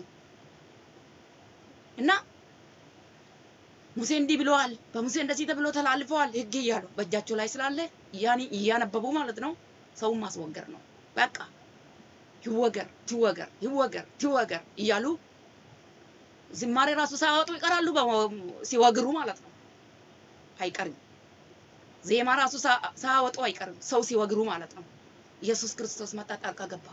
እና ሙሴ እንዲህ ብለዋል፣ በሙሴ እንደዚህ ተብሎ ተላልፈዋል ህግ እያሉ በእጃቸው ላይ ስላለ ያኔ እያነበቡ ማለት ነው። ሰውን ማስወገር ነው በቃ ይወገር ይወገር ይወገር ይወገር እያሉ ዝማሬ ራሱ ሳያወጡ ይቀራሉ። ሲወግሩ ማለት ነው አይቀርም። ዜማ ራሱ ሳያወጡ አይቀርም። ሰው ሲወግሩ ማለት ነው። ኢየሱስ ክርስቶስ መጣ፣ ጣልቃ ገባ።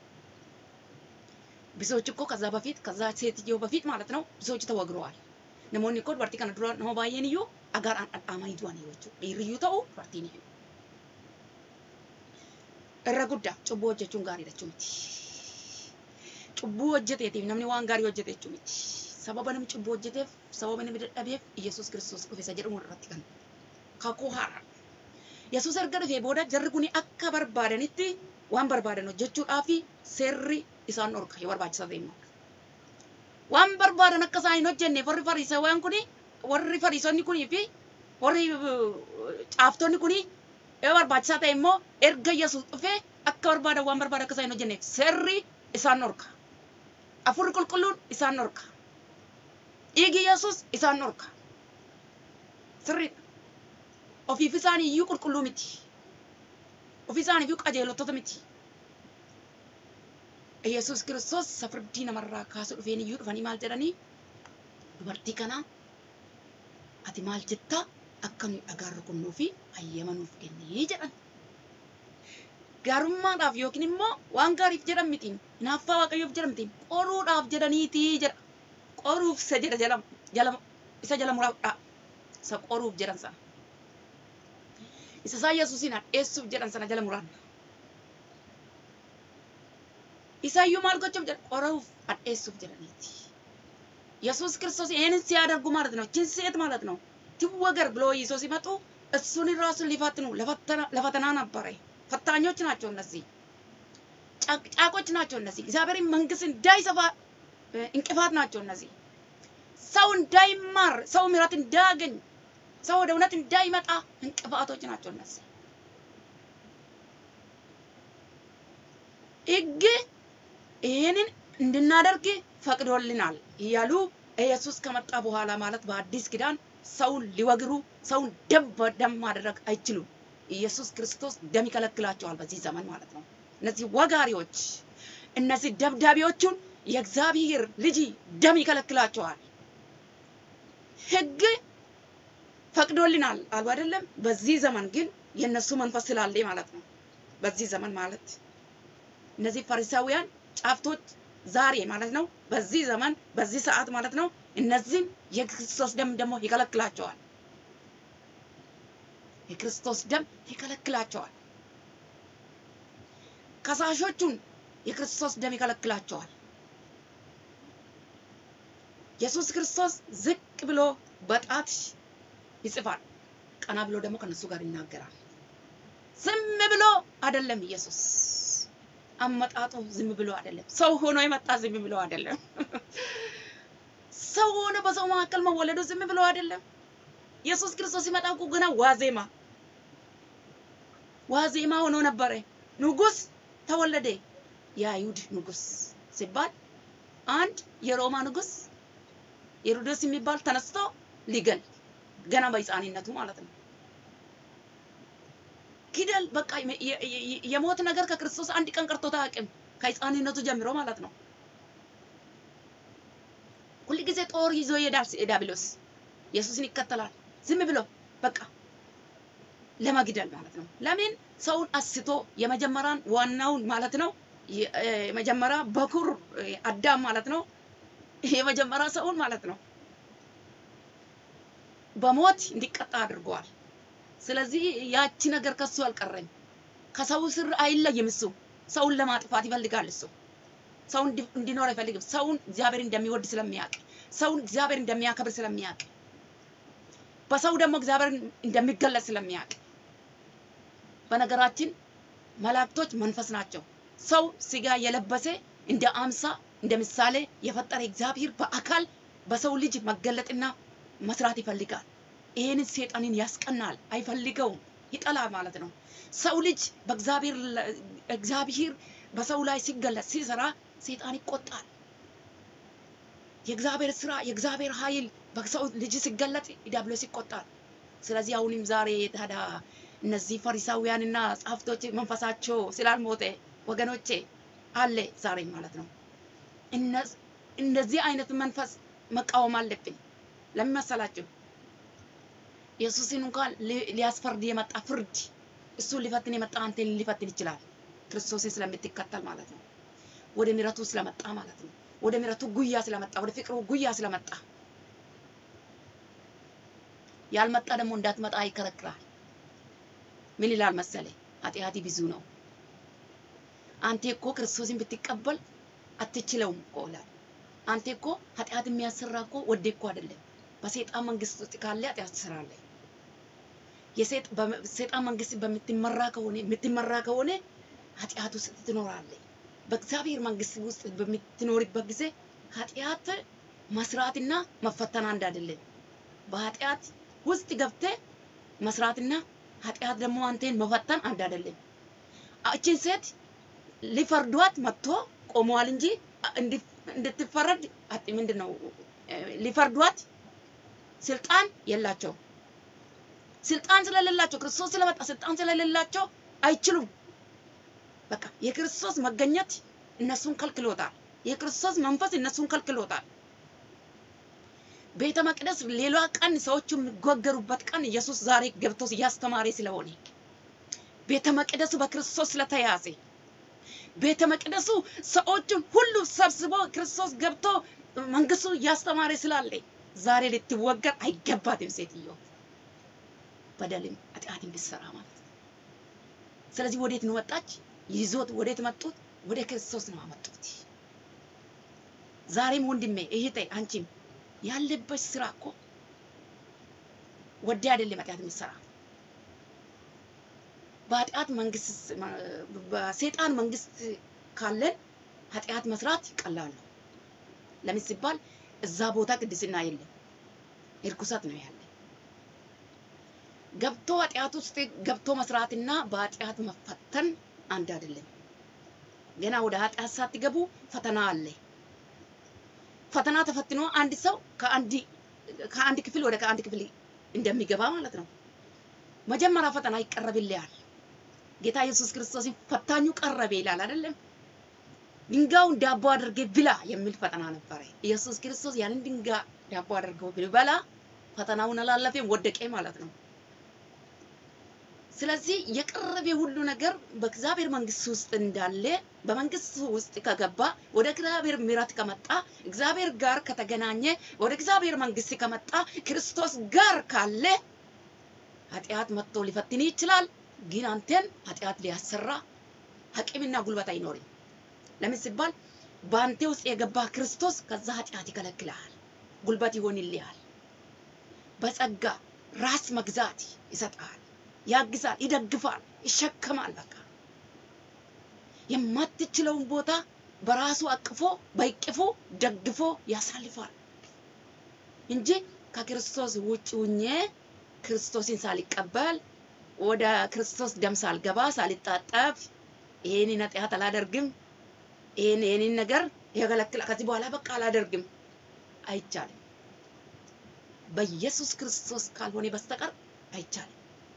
ብዙዎች እኮ ከዛ በፊት ከዛ ሴትዮ በፊት ማለት ነው ብዙዎች ተወግረዋል። namoonni kun dubartii kana dura nama baay'een iyyuu dhagaadhaan dhadhaamanii du'anii jechuudha. Dhiirriyyuu ta'u dubartiin iyyuu. irra guddaa cubbuu hojjechuun gaariidha jechuu miti. Cubbuu hojjeteetiif namni waan gaarii hojjete jechuu miti. Sababa namni cubbuu hojjeteef sababa namni dadhabeef Iyyasuus Kiristoos dhufe isa jedhamu irratti kan kakuu haaraa. Yesuus erga dhufee booda jarri kun akka barbaadanitti waan barbaadan hojjechuudhaaf seerri isaan dhorka yoo barbaachisaa ta'e immoo. Waan barbaadan akka isaan hin hojjenneef warri fariisawwan kun warri fariisonni kunii fi warri caaftonni kun yoo barbaachisaa ta'e immoo erga Yesuus dhufee akka barbaadan waan barbaadan akka isaan hin hojjenneef seerri isaan dhorka. Afurri qulqulluun isaan dhorka. Dhiigi Yesuus isaan dhorka. Sirriidha. Ofiif isaanii iyyuu qulqulluu miti. Ofii isaanii iyyuu qajeelottoota miti. Yesuus Kiristoos safirdii namarraa kaasuu dhufeen iyyuu dhufanii maal jedhanii dubartii kana ati maal jettaa akka nuyi dhagaan rukunnuu fi hayyama nuuf kennee jedhan. Gaarummaadhaaf yookiin immoo waan gaariif jedhan mitiin hinaaffaa waaqayyoof jedhan mitiin qoruudhaaf jedhaniitii jedha. Qoruuf isa jedha jala jala isa jala muraadha. Isa qoruuf jedhan sana. Isa isaan Yesuusin hadheessuuf jedhan sana jala muraadha. Isaayyuu maal gochuuf jedha qoruuf hadheessuuf jedhaniiti. ኢየሱስ ክርስቶስ ይህንን ሲያደርጉ ማለት ነው። ችን ሴት ማለት ነው ትወገር ብሎ ይዞ ሲመጡ እሱን ራሱን ሊፈትኑ ለፈተና ነበረ። ፈታኞች ናቸው እነዚህ፣ ጫቆች ናቸው እነዚህ። እግዚአብሔርን መንግስት እንዳይሰፋ እንቅፋት ናቸው እነዚህ። ሰው እንዳይማር፣ ሰው ምሕረት እንዳያገኝ፣ ሰው ወደ እውነት እንዳይመጣ እንቅፋቶች ናቸው እነዚህ። ሕግ ይህንን እንድናደርግ ፈቅዶልናል እያሉ ኢየሱስ ከመጣ በኋላ ማለት በአዲስ ኪዳን ሰውን ሊወግሩ ሰውን ደም በደም ማድረግ አይችሉም። ኢየሱስ ክርስቶስ ደም ይከለክላቸዋል በዚህ ዘመን ማለት ነው። እነዚህ ወጋሪዎች፣ እነዚህ ደብዳቤዎቹን የእግዚአብሔር ልጅ ደም ይከለክላቸዋል። ሕግ ፈቅዶልናል አሉ አይደለም። በዚህ ዘመን ግን የእነሱ መንፈስ ስላለ ማለት ነው። በዚህ ዘመን ማለት እነዚህ ፈሪሳውያን ጫፍቶች ዛሬ ማለት ነው። በዚህ ዘመን በዚህ ሰዓት ማለት ነው። እነዚህም የክርስቶስ ደም ደግሞ ይከለክላቸዋል። የክርስቶስ ደም ይከለክላቸዋል። ከሳሾቹን የክርስቶስ ደም ይከለክላቸዋል። ኢየሱስ ክርስቶስ ዝቅ ብሎ በጣት ይጽፋል፣ ቀና ብሎ ደግሞ ከነሱ ጋር ይናገራል። ዝም ብሎ አይደለም ኢየሱስ አመጣጡ ዝም ብሎ አይደለም። ሰው ሆኖ የመጣ ዝም ብሎ አይደለም። ሰው ሆኖ በሰው መካከል መወለዱ ዝም ብሎ አይደለም። ኢየሱስ ክርስቶስ ሲመጣ እኮ ገና ዋዜማ ዋዜማ ሆኖ ነበረ። ንጉስ ተወለደ። የአይሁድ ንጉስ ሲባል አንድ የሮማ ንጉስ ሄሮድስ የሚባል ተነስቶ ሊገል ገና በሕፃንነቱ ማለት ነው ኪደል በቃ የሞት ነገር ከክርስቶስ አንድ ቀን ቀርቶት አያውቅም። ከሕፃንነቱ ጀምሮ ማለት ነው። ሁል ጊዜ ጦር ይዞ ይሄዳል ዲያብሎስ። ኢየሱስን ይከተላል ዝም ብሎ በቃ ለመግደል ማለት ነው። ለምን ሰውን አስቶ የመጀመሪያን ዋናውን ማለት ነው የመጀመሪያ በኩር አዳም ማለት ነው የመጀመሪያ ሰውን ማለት ነው በሞት እንዲቀጣ አድርገዋል። ስለዚህ ያቺ ነገር ከሱ አልቀረም። ከሰው ስር አይለይም። እሱ ሰውን ለማጥፋት ይፈልጋል። እሱ ሰው እንዲኖር አይፈልግም። ሰውን እግዚአብሔር እንደሚወድ ስለሚያውቅ፣ ሰውን እግዚአብሔር እንደሚያከብር ስለሚያውቅ፣ በሰው ደግሞ እግዚአብሔር እንደሚገለጽ ስለሚያውቅ። በነገራችን መላእክቶች መንፈስ ናቸው። ሰው ስጋ የለበሰ እንደ አምሳ እንደ ምሳሌ የፈጠረ እግዚአብሔር በአካል በሰው ልጅ መገለጥና መስራት ይፈልጋል። ይህንን ሴጣንን ያስቀናል፣ አይፈልገውም፣ ይጠላል ማለት ነው። ሰው ልጅ በእግዚአብሔር እግዚአብሔር በሰው ላይ ሲገለጽ ሲሰራ ሴጣን ይቆጣል። የእግዚአብሔር ስራ የእግዚአብሔር ኃይል በሰው ልጅ ሲገለጥ ዲያብሎስ ይቆጣል። ስለዚህ አሁንም ዛሬ ታዲያ እነዚህ ፈሪሳውያንና ጻፍቶች መንፈሳቸው ስላልሞተ ወገኖቼ አለ ዛሬ ማለት ነው። እንደዚህ አይነት መንፈስ መቃወም አለብን። ለምን መሰላችሁ? ኢየሱስን እንኳን ሊያስፈርድ የመጣ ፍርድ እሱን ሊፈትን የመጣ አንተን ሊፈትን ይችላል። ክርስቶስን ስለምትከተል ማለት ነው። ወደ ምሕረቱ ስለመጣ ማለት ነው። ወደ ምሕረቱ ጉያ ስለመጣ፣ ወደ ፍቅሩ ጉያ ስለመጣ ያልመጣ ደግሞ እንዳትመጣ ይከለክላል። ምን ይላል መሰለ? ኃጢአቴ ብዙ ነው፣ አንተ እኮ ክርስቶስን ብትቀበል አትችለውም እኮ ይላል። አንተ እኮ ኃጢአት የሚያሰራ እኮ ወደ እኮ አይደለም። በሰይጣን መንግስት ውስጥ ካለ ኃጢአት ትሰራለህ። የሰይጣን መንግስት በምትመራ ከሆነ የምትመራ ከሆነ ኃጢአት ውስጥ ትኖራለህ። በእግዚአብሔር መንግስት ውስጥ በምትኖርበት ጊዜ ኃጢአት መስራትና መፈተን አንድ አይደለም። በኃጢአት ውስጥ ገብተህ መስራትና ኃጢአት ደግሞ አንተን መፈተን አንድ አይደለም። እችን ሴት ሊፈርዷት መጥቶ ቆመዋል እንጂ እንድትፈረድ ምንድን ነው ሊፈርዷት ስልጣን የላቸው። ስልጣን ስለሌላቸው ክርስቶስ ስለመጣ ስልጣን ስለሌላቸው አይችሉም። በቃ የክርስቶስ መገኘት እነሱን ከልክሎታል። የክርስቶስ መንፈስ እነሱን ከልክሎታል። ቤተ መቅደስ ሌላ ቀን ሰዎቹ የሚጓገሩበት ቀን ኢየሱስ ዛሬ ገብቶ እያስተማረ ስለሆነ ቤተ መቅደሱ በክርስቶስ ስለተያዘ ቤተ መቅደሱ ሰዎቹን ሁሉ ሰብስቦ ክርስቶስ ገብቶ መንግስቱ እያስተማረ ስላለ ዛሬ ልትወገር አይገባትም ሴትዮ በደልም ኃጢአትን ብትሰራ ማለት ነው። ስለዚህ ወዴት ነው ወጣች? ይዞት ወዴት መጡት? ወደ ክርስቶስ ነው አመጡት። ዛሬም ወንድሜ እህቴ፣ አንቺም ያለበሽ ስራ እኮ ወደ አይደለም ኃጢአት የምትሰራ በኃጢአት መንግስት በሰይጣን መንግስት ካለን ኃጢአት መስራት ቀላል ነው። ለምን ሲባል እዛ ቦታ ቅድስና የለም፣ እርኩሰት ነው ያለ። ገብቶ ኃጢአት ውስጥ ገብቶ መስራትና በኃጢአት መፈተን አንድ አይደለም። ገና ወደ ኃጢአት ሳትገቡ ፈተና አለ። ፈተና ተፈትኖ አንድ ሰው ከአንድ ከአንድ ክፍል ወደ ከአንድ ክፍል እንደሚገባ ማለት ነው። መጀመሪያ ፈተና ይቀረብልሃል። ጌታ ኢየሱስ ክርስቶስን ፈታኙ ቀረበ ይላል አይደለም? ድንጋዩን ዳቦ አድርጌ ብላ የሚል ፈተና ነበረ። ኢየሱስ ክርስቶስ ያንን ድንጋይ ዳቦ አድርገው ቢበላ ፈተናውን አላለፈም፣ ወደቀ ማለት ነው። ስለዚህ የቀረበ ሁሉ ነገር በእግዚአብሔር መንግስት ውስጥ እንዳለ በመንግስት ውስጥ ከገባ ወደ እግዚአብሔር ምሕረት ከመጣ እግዚአብሔር ጋር ከተገናኘ ወደ እግዚአብሔር መንግስት ከመጣ ክርስቶስ ጋር ካለ ኃጢአት መጥቶ ሊፈትን ይችላል። ግን አንተን ኃጢአት ሊያሰራ አቅምና ጉልበት አይኖርም። ለምን ሲባል በአንተ ውስጥ የገባ ክርስቶስ ከዛ ኃጢአት ይከለክልሃል፣ ጉልበት ይሆንልሃል። በጸጋ ራስ መግዛት ይሰጣል፣ ያግዛል፣ ይደግፋል፣ ይሸከማል። በቃ የማትችለውን ቦታ በራሱ አቅፎ በእቅፉ ደግፎ ያሳልፋል እንጂ ከክርስቶስ ውጭ ሁኜ ክርስቶስን ሳልቀበል ወደ ክርስቶስ ደም ሳልገባ ሳልጣጠፍ ይሄንን ኃጢአት አላደርግም፣ ይሄን ይሄንን ነገር የከለክላ ከዚህ በኋላ በቃ አላደርግም፣ አይቻልም። በኢየሱስ ክርስቶስ ካልሆነ በስተቀር አይቻልም።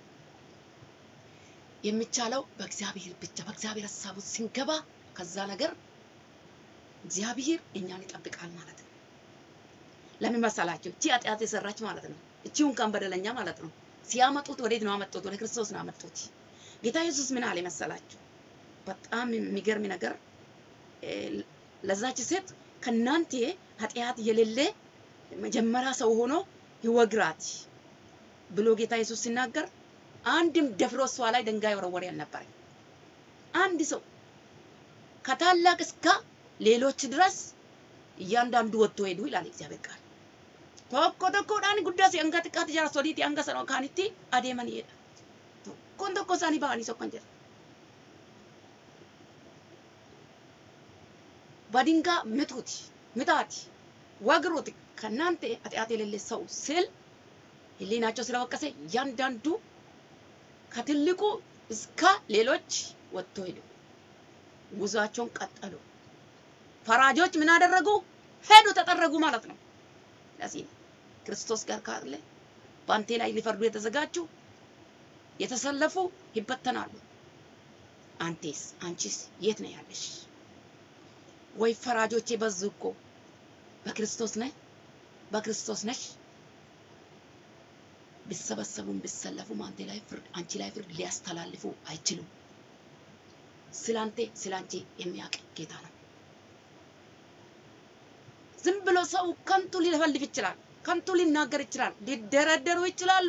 የሚቻለው በእግዚአብሔር ብቻ በእግዚአብሔር ሀሳብ ውስጥ ስንገባ ከዛ ነገር እግዚአብሔር እኛን ይጠብቃል ማለት ነው። ለምን መሰላችሁ? እቺ ኃጢአት የሰራች ማለት ነው። እቺውን ቀን በደለኛ ማለት ነው። ሲያመጡት ወዴት ነው አመጡት? ወደ ክርስቶስ ነው አመጡት። ጌታ ኢየሱስ ምን አለ መሰላችሁ? በጣም የሚገርም ነገር ለዛች ሴት ከናንተ ኃጢአት የሌለ መጀመሪያ ሰው ሆኖ ይወግራት ብሎ ጌታ ኢየሱስ ሲናገር አንድም ደፍሮ እሷ ላይ ድንጋይ ወረወረ አልነበረ። አንድ ሰው ከታላቅ እስከ ሌሎች ድረስ እያንዳንዱ ወጥቶ ሄዱ ይላል እግዚአብሔር ቃል። tokko tokkodhaan guddaa si hanga xiqqaatti jara sodiiti hanga sana kaanitti adeemaniidha. Tokkoon tokko isaanii ba'anii sokkan jira. በድንጋይ ምቱት ምታት ወግሩት ከእናንተ ኃጢአት የሌለ ሰው ስል ህሊናቸው ስለወቀሰ እያንዳንዱ ከትልቁ እስከ ሌሎች ወጥቶ ሄዱ። ጉዟቸውን ቀጠሉ። ፈራጆች ምን አደረጉ? ሄዱ፣ ተጠረጉ ማለት ነው። ለዚህ ክርስቶስ ጋር ካለ በአንቴ ላይ ሊፈርዱ የተዘጋጁ የተሰለፉ ይበተናሉ። አንቴስ አንቺስ የት ነው ያለሽ? ወይ ፈራጆቼ በዙ እኮ በክርስቶስ ነህ በክርስቶስ ነሽ። ቢሰበሰቡም ቢሰለፉም አንቴ ላይ ፍርድ አንቺ ላይ ፍርድ ሊያስተላልፉ አይችሉም። ስላንቴ ስላንቺ የሚያውቅ ጌታ ነው። ዝም ብሎ ሰው ከንቱ ሊፈልፍ ይችላል። ከንቱ ሊናገር ይችላል። ሊደረደሩ ይችላሉ።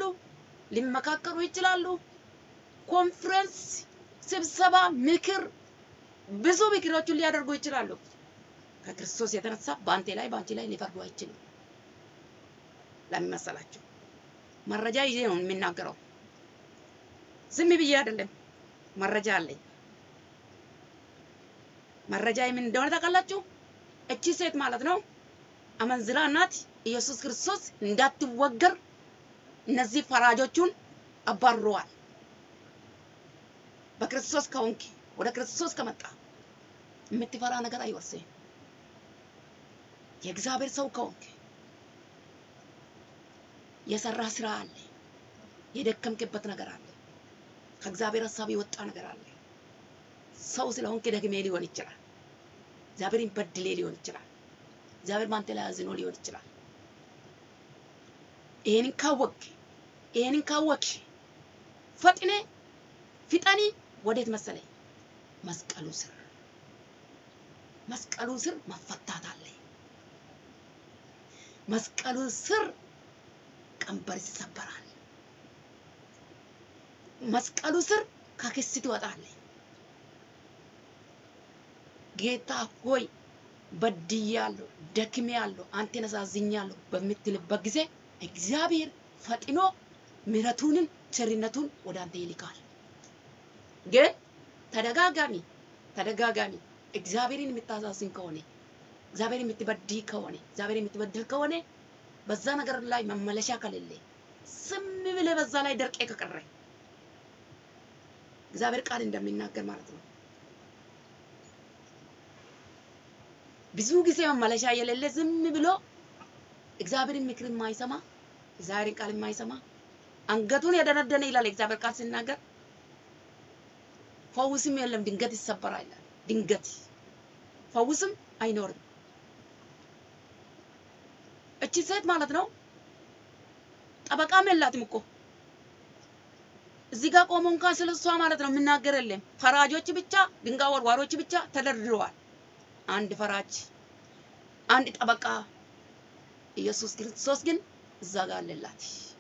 ሊመካከሩ ይችላሉ። ኮንፈረንስ፣ ስብሰባ፣ ምክር ብዙ ምክሮችን ሊያደርጉ ይችላሉ። ከክርስቶስ የተነሳ በአንተ ላይ በአንቺ ላይ ሊፈርዱ አይችሉም። ለምን መሰላችሁ? መረጃ ይዤ ነው የሚናገረው። ዝም ብዬ አይደለም፣ መረጃ አለኝ። መረጃ ምን እንደሆነ ታውቃላችሁ? እቺ ሴት ማለት ነው አመንዝራ ናት። ኢየሱስ ክርስቶስ እንዳትወገር እነዚህ ፈራጆቹን አባርረዋል። በክርስቶስ ከሆንክ ወደ ክርስቶስ ከመጣ የምትፈራ ነገር አይወርስህም። የእግዚአብሔር ሰው ከሆንክ የሰራ ስራ አለ፣ የደከምክበት ነገር አለ፣ ከእግዚአብሔር ሀሳብ የወጣ ነገር አለ። ሰው ስለሆንክ ደግሜ ሊሆን ይችላል። እግዚአብሔርን በድሌ ሊሆን ይችላል። እግዚአብሔር በአንተ ላይ አዝኖ ሊሆን ይችላል። ይሄንን ካወቅ ይሄንን ካወቅሽ ፈጥኔ ፍጠኒ ወዴት መሰለኝ? መስቀሉ ስር መስቀሉ ስር መፈታት አለ። መስቀሉ ስር ቀንበር ይሰበራል። መስቀሉ ስር ከክስ ትወጣለህ። ጌታ ሆይ በድያለሁ፣ ደክሜያለሁ፣ አንተን አሳዝኛለሁ በምትልበት ጊዜ እግዚአብሔር ፈጥኖ ምሕረቱንን ቸርነቱን ወደ አንተ ይልካል። ግን ተደጋጋሚ ተደጋጋሚ እግዚአብሔርን የምታሳዝን ከሆነ እግዚአብሔርን የምትበድይ ከሆነ እግዚአብሔርን የምትበድል ከሆነ በዛ ነገር ላይ መመለሻ ከሌለ ዝም ብለህ በዛ ላይ ደርቄ ከቀረ እግዚአብሔር ቃል እንደሚናገር ማለት ነው ብዙ ጊዜ መመለሻ የሌለ ዝም ብሎ እግዚአብሔርን ምክር የማይሰማ እግዚአብሔርን ቃል የማይሰማ አንገቱን የደነደነ ይላል እግዚአብሔር ቃል ሲናገር ፈውስም የለም ድንገት ይሰበራል ይላል። ድንገት ፈውስም አይኖርም። እቺ ሴት ማለት ነው ጠበቃም የላትም እኮ እዚህ ጋር ቆሞ እንኳን ስለ እሷ ማለት ነው የምናገር የለም። ፈራጆች ብቻ ድንጋይ ወርዋሮች ብቻ ተደርድረዋል። አንድ ፈራጅ፣ አንድ ጠበቃ ኢየሱስ ክርስቶስ ግን እዛ ጋር አለላት።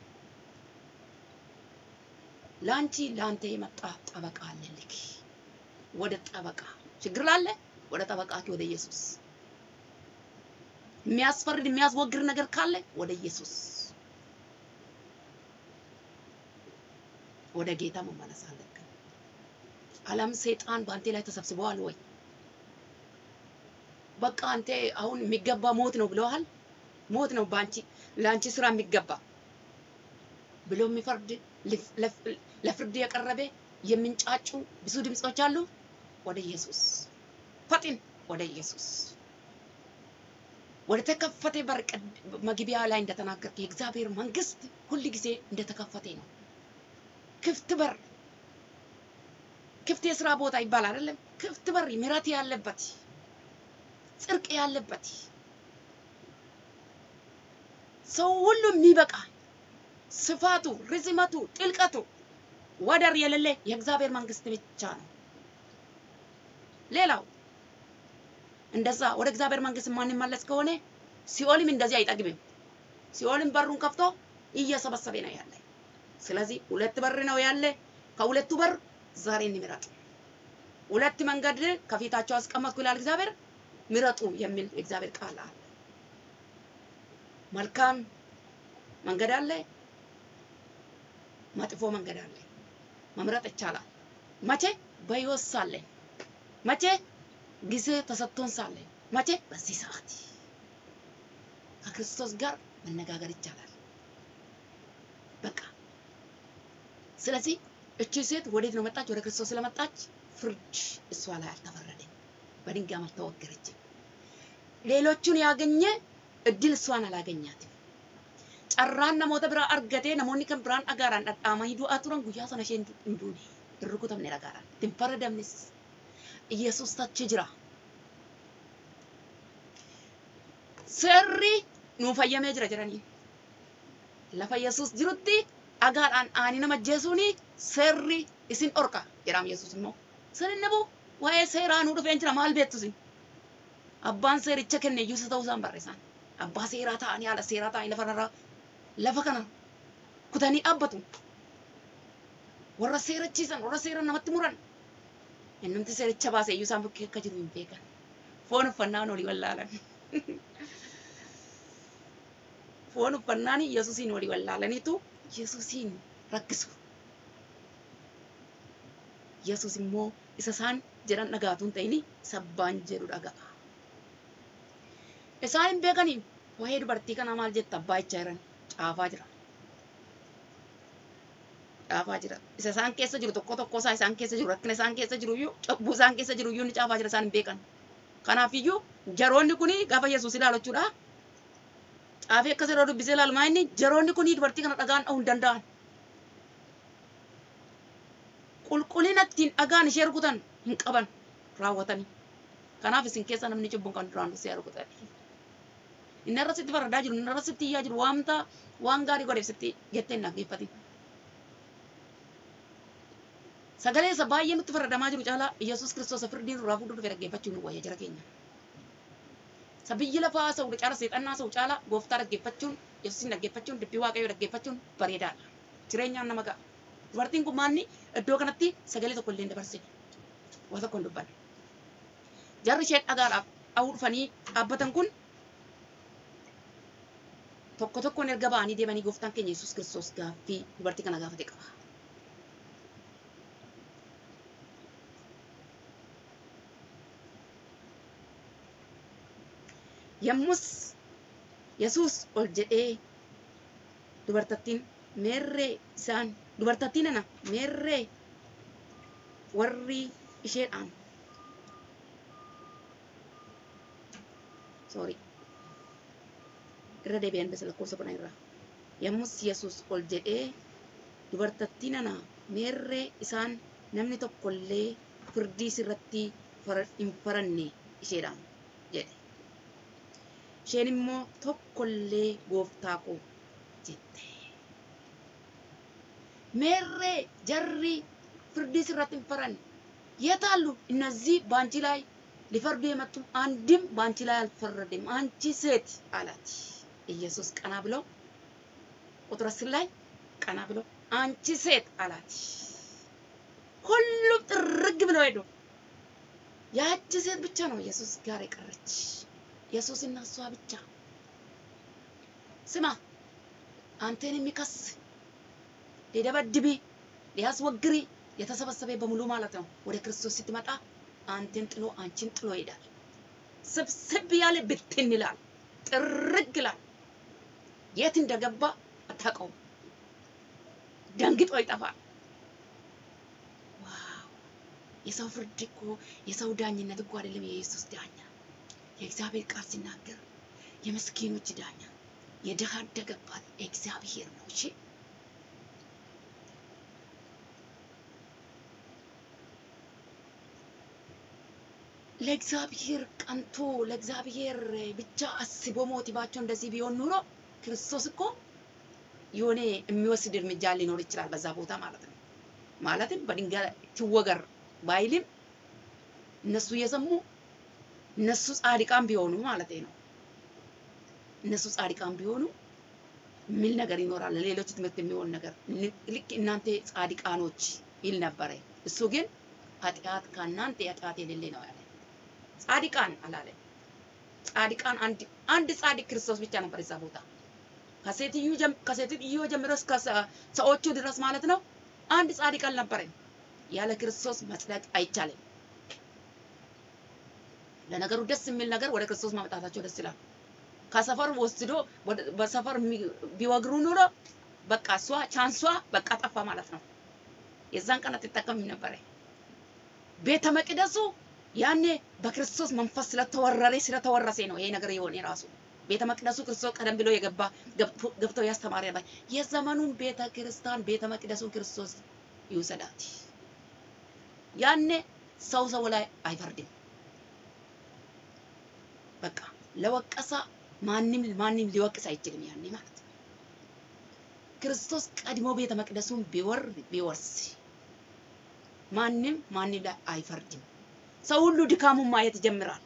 ለአንቺ ለአንተ የመጣ ጠበቃ አለልክ። ወደ ጠበቃ ችግር ላለ ወደ ጠበቃኪ ወደ ኢየሱስ። የሚያስፈርድ የሚያስወግር ነገር ካለ ወደ ኢየሱስ ወደ ጌታ መመለስ አለብን። ዓለም ሰይጣን በአንተ ላይ ተሰብስበዋል ወይ? በቃ አንተ አሁን የሚገባ ሞት ነው ብለዋል። ሞት ነው በአንቺ ለአንቺ ስራ የሚገባ ብሎ የሚፈርድ ለፍርድ የቀረበ የሚንጫጩ ብዙ ድምጾች አሉ። ወደ ኢየሱስ ፈጥን፣ ወደ ኢየሱስ ወደ ተከፈተ በር መግቢያ ላይ እንደተናገርክ የእግዚአብሔር መንግስት ሁል ጊዜ እንደተከፈተ ነው። ክፍት በር፣ ክፍት የስራ ቦታ ይባላል አይደለም? ክፍት በር ምሕረት ያለበት ጽድቅ ያለበት ሰው ሁሉ የሚበቃ ስፋቱ፣ ርዝመቱ፣ ጥልቀቱ ወደር የሌለ የእግዚአብሔር መንግስት ብቻ ነው። ሌላው እንደዛ ወደ እግዚአብሔር መንግስት ማንመለስ ከሆነ ሲኦልም እንደዚህ አይጠግብም። ሲኦልም በሩን ከፍቶ እየሰበሰበ ነው ያለ። ስለዚህ ሁለት በር ነው ያለ። ከሁለቱ በር ዛሬ እንምረጥ። ሁለት መንገድ ከፊታቸው አስቀመጥኩ ይላል እግዚአብሔር። ምረጡ የሚል የእግዚአብሔር ቃል አለ። መልካም መንገድ አለ፣ መጥፎ መንገድ አለ። መምረጥ ይቻላል። መቼ? በህይወት ሳለን፣ መቼ? ጊዜ ተሰጥቶን ሳለን፣ መቼ? በዚህ ሰዓት ከክርስቶስ ጋር መነጋገር ይቻላል። በቃ ስለዚህ እቺ ሴት ወዴት ነው መጣች? ወደ ክርስቶስ ስለመጣች ፍርድ እሷ ላይ አልተፈረደም፣ በድንጋይ አልተወገረችም። ሌሎቹን ያገኘ እድል እሷን አላገኛትም። carraan namoota biraa argatee namoonni kan biraan dhagaadhaan dhadhaamanii du'aa turan guyyaa sana isheen hin duune hin rukutamne dhagaadhaan hin faradamnes Yesuus tachi jira. Seerri nuu fayyamee jira jedhanii lafa Yesuus jirutti dhagaadhaan aanii nama ajjeesuun seerri isin dhorka jedhama Yesuus immoo. Sin inni buu waa'ee seeraa nuu dhufeen jira maal beektu sin? Abbaan seericha kenne iyyuu isa ta'uu isaan barreessan. Abbaa seeraa ta'anii haala seeraa ta'anii lafarraa lafa kana kutanii dhaabbatu. Warra seerachiisan, warra seera namatti muran. Innumti seericha baase iyyuu isaan bukkee akka jiru hin beekan. Foon uffannaan olii wallaalan. Foon uffannaan Yesuusiin olii wallaalaniitu Yesuusiin rakkisu. Yesuus immoo isa isaan jedhan dhagaatu hin ta'ini sabbaan jedhu dhaga'a. Isaan hin beekanii waa'ee dubartii kanaa maal jetta abbaa ichaa jiran caafaa jira. Caafaa jira. Isa isaan keessa jiru tokko tokko isaa isaan keessa jiru rakkina isaan keessa jiru iyyuu cubbuu isaan keessa jiru iyyuu ni caafaa jira isaan hin beekan. Kanaaf iyyuu jaroonni kuni gaafa Yesuus ilaalu jechuudha. Caafii akkas yeroo dubbisee ilaalu maa inni jaroonni kuni dubartii kana dhagaan dha'uu hin danda'an. Qulqullina ittiin dhagaan ishee rukutan hin qaban raawwatanii. Kanaaf isin keessa namni cubbuun kan duraan dursee rukutan. Inni irra sitti faradaa jiru, inni irra sitti iyyaa jiru, waamta waan gaarii godheef sitti jettee hin dhaggeeffatin. Sagalee isa baay'ee nutti faradamaa jiru caalaa Yesuus Kiristoos firdii nurraa fuudhuu dhufe dhaggeeffachuun nu wayya jara keenya. Isa biyyi lafaa sa'u caala seexannaa sa'u caala gooftaa dhaggeeffachuun Yesuusin dhaggeeffachuun dubbii waaqayyoo dhaggeeffachuun bareedaadha. Jireenyaan nama ga'a. Dubartiin kun maanni iddoo kanatti sagalee tokko illee hin dabarsine. Waa tokko hin dubbanne. Jarri ishee dhagaadhaaf dha'uu dhufanii dhaabbatan kun tokko tokkoon erga ba'anii deemanii gooftaan keenya Yesuus Kiristoos gaaffii dubartii kana gaafate qaba. Yommus Yesuus ol jedhee dubartattiin meerree isaan dubartattiin ana meerree warri isheedhaan sorry irra deebi'an basa lakkoofsa kudhan irraa yommus Yesuus ol jedhee dubartattiin ana meerree isaan namni tokkollee firdii sirratti hin faranne isheedhaan jedhe. Isheen immoo tokkollee gooftaa koo jette. Meerree jarri firdii sirratti hin faranne የት አሉ እነዚህ በአንቺ ላይ ሊፈርዱ የመጡ አንድም በአንቺ ላይ አልፈረድም አንቺ ሴት አላት። ኢየሱስ ቀና ብሎ ቁጥር አስር ላይ ቀና ብሎ አንቺ ሴት አላት። ሁሉም ጥርግ ብለው ሄዱ። ያቺ ሴት ብቻ ነው ኢየሱስ ጋር የቀረች። ኢየሱስ እና እሷ ብቻ። ስማ አንተን የሚከስ ሊደበድቢ ሊያስወግሪ የተሰበሰበ በሙሉ ማለት ነው ወደ ክርስቶስ ስትመጣ አንተን ጥሎ አንቺን ጥሎ ይሄዳል። ስብስብ ያለ ብትን ይላል፣ ጥርግ ይላል። የት እንደገባ አታውቀውም። ደንግጦ ይጠፋል። ዋው! የሰው ፍርድ እኮ የሰው ዳኝነት እኮ አይደለም የኢየሱስ ዳኛ። የእግዚአብሔር ቃል ሲናገር የምስኪኖች ዳኛ የድሃ አደግ አባት እግዚአብሔር ነው። እሺ ለእግዚአብሔር ቀንቶ ለእግዚአብሔር ብቻ አስቦ ሞቲቫቸው እንደዚህ ቢሆን ኑሮ ክርስቶስ እኮ የሆነ የሚወስድ እርምጃ ሊኖር ይችላል በዛ ቦታ ማለት ነው። ማለትም በድንጋይ ትወገር ባይልም እነሱ እየሰሙ እነሱ ጻድቃን ቢሆኑ ማለት ነው። እነሱ ጻድቃን ቢሆኑ የሚል ነገር ይኖራል፣ ለሌሎች ትምህርት የሚሆን ነገር ልክ እናንተ ጻድቃኖች ይል ነበረ። እሱ ግን ኃጢአት ከእናንተ ኃጢአት የሌለ ነው ያለ። ጻድቃን አላለ። ጻድቃን አንድ አንድ ጻድቅ ክርስቶስ ብቻ ነበር እዛ ቦታ ከሴትዮ ጀም- ከሴትዮ ጀምሮ እስከ ሰ- ሰዎቹ ድረስ ማለት ነው። አንድ ጻድቅ አልነበረም። ያለ ክርስቶስ መጽደቅ አይቻልም። ለነገሩ ደስ የሚል ነገር ወደ ክርስቶስ ማምጣታቸው ደስ ይላል። ከሰፈር ወስዶ ወደ- በሰፈር የሚ- ቢወግሩ ኑሮ በቃ እሷ ቻንሷ በቃ ጠፋ ማለት ነው። የዛን ቀን አትጠቀምም ነበረ። ቤተ መቅደሱ ያኔ በክርስቶስ መንፈስ ስለተወረረ ስለተወረሰ ነው ይሄ ነገር የሆነ ራሱ ቤተ መቅደሱ ክርስቶስ ቀደም ብሎ የገባ ገብቶ- ገብቶ ያስተማረ ነበር። የዘመኑን ቤተ ክርስቲያን ቤተ መቅደሱን ክርስቶስ ይውሰዳት። ያኔ ሰው ሰው ላይ አይፈርድም። በቃ ለወቀሳ ማንም ማንም ሊወቅስ አይችልም። ያኔ ማለት ነው። ክርስቶስ ቀድሞ ቤተ መቅደሱን ቢወር ቢወርስ ማንም ማንም ላይ አይፈርድም። ሰው ሁሉ ድካሙን ማየት ይጀምራል።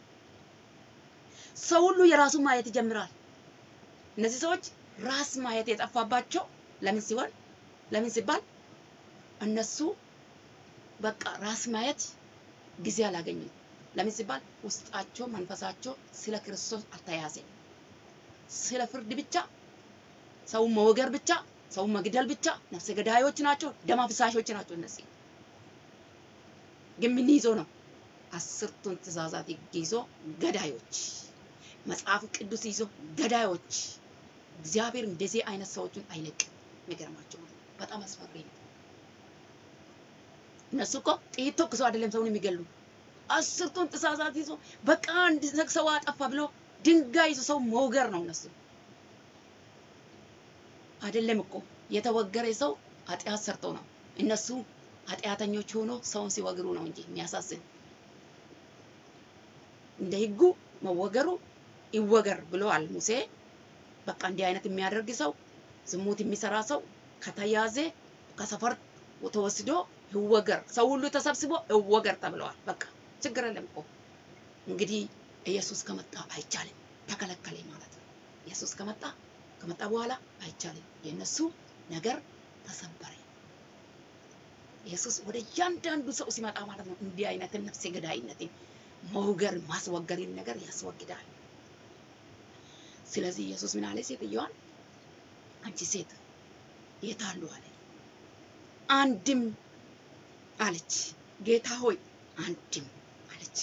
ሰው ሁሉ የራሱን ማየት ይጀምራል። እነዚህ ሰዎች ራስ ማየት የጠፋባቸው ለምን ሲሆን ለምን ሲባል እነሱ በቃ ራስ ማየት ጊዜ አላገኙም። ለምን ሲባል ውስጣቸው መንፈሳቸው ስለ ክርስቶስ አልተያዘም። ስለ ፍርድ ብቻ ሰው መወገር ብቻ ሰው መግደል ብቻ ነፍሰ ገዳዮች ናቸው፣ ደም አፍሳሾች ናቸው። እነዚህ ግን ምን ይዞ ነው? አስርቱን ትእዛዛት ይዞ ገዳዮች፣ መጽሐፍ ቅዱስ ይዞ ገዳዮች። እግዚአብሔር እንደዚህ አይነት ሰዎችን አይለቅም። የሚገርማቸው በጣም አስፈሪ ነው። እነሱ እኮ ጥይት ተኩሰው አይደለም ሰውን የሚገሉ አስርቱን ትእዛዛት ይዞ በቃ አንድ ሰው አጠፋ ብሎ ድንጋይ ይዞ ሰው መውገር ነው እነሱ አይደለም እኮ የተወገረ ሰው ኃጢአት ሰርቶ ነው። እነሱ ኃጢአተኞች ሆኖ ሰውን ሲወግሩ ነው እንጂ የሚያሳዝን እንደ ሕጉ መወገሩ ይወገር ብለዋል ሙሴ። በቃ እንዲህ አይነት የሚያደርግ ሰው ዝሙት የሚሰራ ሰው ከተያዘ ከሰፈር ተወስዶ ይወገር፣ ሰው ሁሉ ተሰብስቦ ይወገር ተብለዋል። በቃ ችግር የለም እኮ እንግዲህ ኢየሱስ ከመጣ አይቻልም፣ ተከለከለ ማለት ነው። ኢየሱስ ከመጣ ከመጣ በኋላ አይቻልም። የእነሱ ነገር ተሰበረ። ኢየሱስ ወደ እያንዳንዱ ሰው ሲመጣ ማለት ነው እንዲህ አይነትን ነፍሰ ገዳይነትን መውገር ማስወገርን ነገር ያስወግዳል። ስለዚህ ኢየሱስ ምን አለ? ሴትዮዋን አንቺ ሴት የት አሉ አለ። አንድም አለች። ጌታ ሆይ አንድም አለች።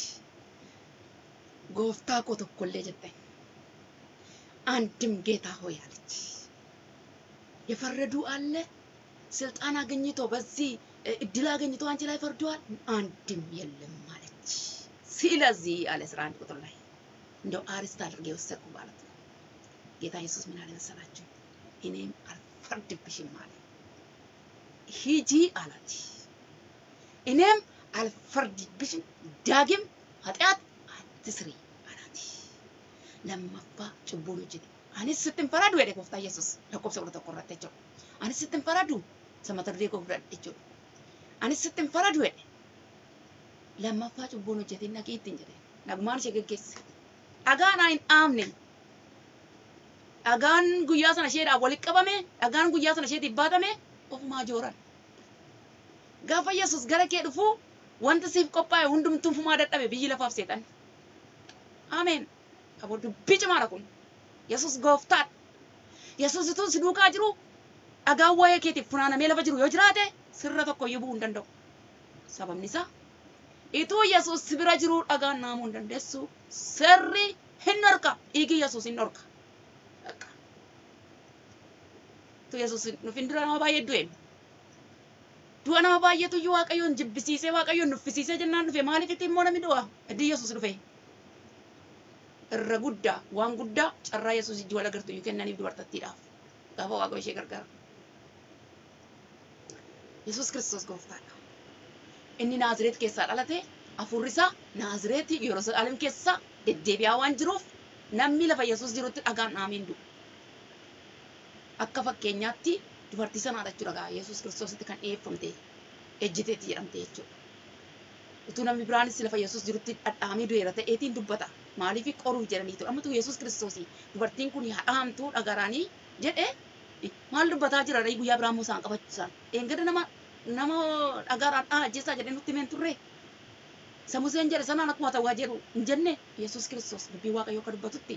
ጎፍታ ኮ tokkollee jette አንድም ጌታ ሆይ አለች። የፈረዱ አለ ስልጣን አገኝቶ በዚህ እድል አገኝቶ አንቺ ላይ ፈርደዋል። አንድም የለም አለች። ስለዚህ አለ አስራ አንድ ቁጥር ላይ እንደው አርስት አድርጌ የወሰድኩ ማለት ነው። ጌታ ኢየሱስ ምን አለ መሰላችሁ? እኔም አልፈርድብሽም አለ። ሂጂ አላት። እኔም አልፈርድብሽም፣ ዳግም ኃጢአት አትስሪ አላት። ለመፋ ጭቡን ሆጅቴ አnis sittin faradu jedhe gooftaa Yesuus lakkoofsa kudha tokko irratti jechuudha. Anis sittin faradu samata duree koo fudhadhe jechuudha. Anis sittin faradu jedhe lammaffaa cubbuun hojjetin naqii ittiin jedhe nagumaan ishee geggeesse. Dhagaan hin dhaamne dhagaan guyyaa sana isheedhaan walitti qabame dhagaan guyyaa sana isheetiif baatame ofumaa jooran. Gaafa Yesuus gara kee dhufu wanta siif qophaa'e hundumtuu fumaa dadhabe biyyi lafaaf seexan. Ameen. Aboo dubbii cimaadha kun. Yesuus gooftaadha. Yesuus utuu si duukaa jiru dhagaan waa'ee keetiif funaanamee lafa jiru yoo jiraate sirra tokko iyyuu bu'uu hin danda'u. Sababni isaa ituu Yesuus si bira jiru dhagaan naamuu hin dandeessu. Sirri hin dhorka. Dhiigi Yesuus hin dhorka. Tu Yesuus nuuf hin dura nama baay'ee du'e. Du'a nama baay'eetu iyyuu Waaqayyoon jibbisiisee Waaqayyoon nuffisiisee jennaan dhufe maaliif itti immoo namni du'a? Iddii Yesuus dhufe. irra guddaa waan guddaa carraa yesuus ijji wal agartu iyyuu kennaniif dubartattiidhaaf gaafa waaqayyo ishee gargaara. Yesuus kiristoos gooftaadha. Inni Naazireet keessaa dhalate hafuurri isaa Naazireet Yerusaalem keessa deddeebi'aa waan jiruuf namni lafa Yesuus jirutti dhagaan dhaameen du'u. Akka fakkeenyaatti dubartii sanaadha jechuudha Yesuus kiristoositti kan dhiyeeffamte ejjiteetti jedhamte jechuudha. utuu namni biraanis lafa Yesuus jirutti dhadhaamee du'eera ta'eetiin dubbata. Maaliif qoruuf jedhaniitu. Ammatu Yesuus Kiristoos dubartiin kun haadhaamtuu dhagaraanii jedhee maal dubbataa jira ree guyyaa biraa immoo isaan qabachiisan. Eengada nama nama dhagaraan dhaa ajjeessaa jedhee nutti himeen turre. Samuseen jedhe sanaan akkuma ta'uu jedhu hin jenne Yesuus Kiristoos dubbii Waaqayyoo akka dubbatutti.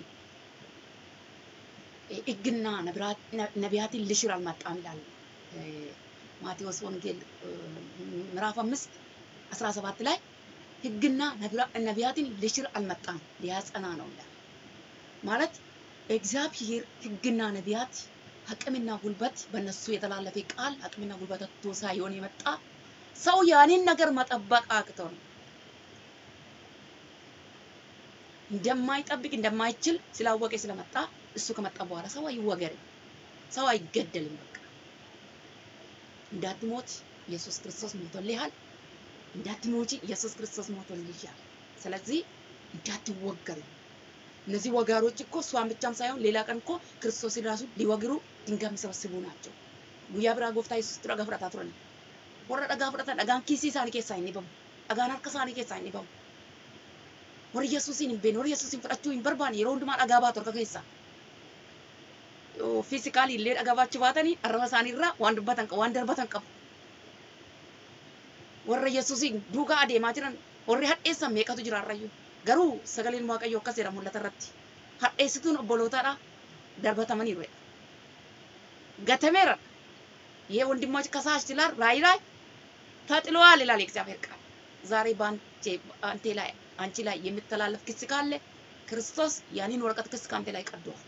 ሕግና ነቢያትን ልሽር አልመጣም ይላል ማቴዎስ ወንጌል ምዕራፍ አምስት አስራ ሰባት ላይ ሕግና ነቢያትን ልሽር አልመጣም ሊያጸና ነው ይላል። ማለት እግዚአብሔር ሕግና ነቢያት አቅምና ጉልበት በእነሱ የተላለፈ ቃል አቅምና ጉልበት አጥቶ ሳይሆን የመጣ ሰው ያንን ነገር መጠበቅ አቅተው ነው። እንደማይጠብቅ እንደማይችል ስላወቀ ስለመጣ እሱ ከመጣ በኋላ ሰው አይወገርም፣ ሰው አይገደልም። በቃ እንዳትሞት ኢየሱስ ክርስቶስ ሞቶልሃል። እንዳትሞቺ ኢየሱስ ክርስቶስ ሞቶልሻል። ስለዚህ እንዳትወገሩ። እነዚህ ወጋሮች እኮ እሷን ብቻም ሳይሆን ሌላ ቀን እኮ ክርስቶስን ራሱ ሊወግሩ ድንጋይ የሚሰበስቡ ናቸው። ጉያ ብራ ጎፍታ ኢየሱስ ድራ ገፍረታ ቱረን ወረ ደጋ ፍረታ ደጋን ኪሲ ሳኒ ኬሳ ይኒበሙ ደጋን harka isaanii keessaa inni bahu warri Yesuusin hin beekne warri Yesuusin fudhachuu hin barbaanne yeroo hundumaa dhagaa baatu harka keessaa fiisikaalii illee dhagaa baachuu baatanii arraba isaanii irraa waan dubbatan qabu waan darbatan qabu warra Yesuusin duukaa adeemaa jiran warri hadheessan meeqatu jira har'ayyuu garuu sagaleen waaqayyoo akkas jedha mul'ata irratti hadheessituun obbolootaadha darbatamaniiru jedha gatameera ይሄ ወንድማች ከሳሽ ይላል ራይ ላይ ተጥሏል ይላል የእግዚአብሔር ቃል። ዛሬ በአንቺ አንቴ ላይ አንቺ ላይ የሚተላለፍ ክስ ካለ ክርስቶስ ያንን ወረቀት ክስ ከአንተ ላይ ቀዷል።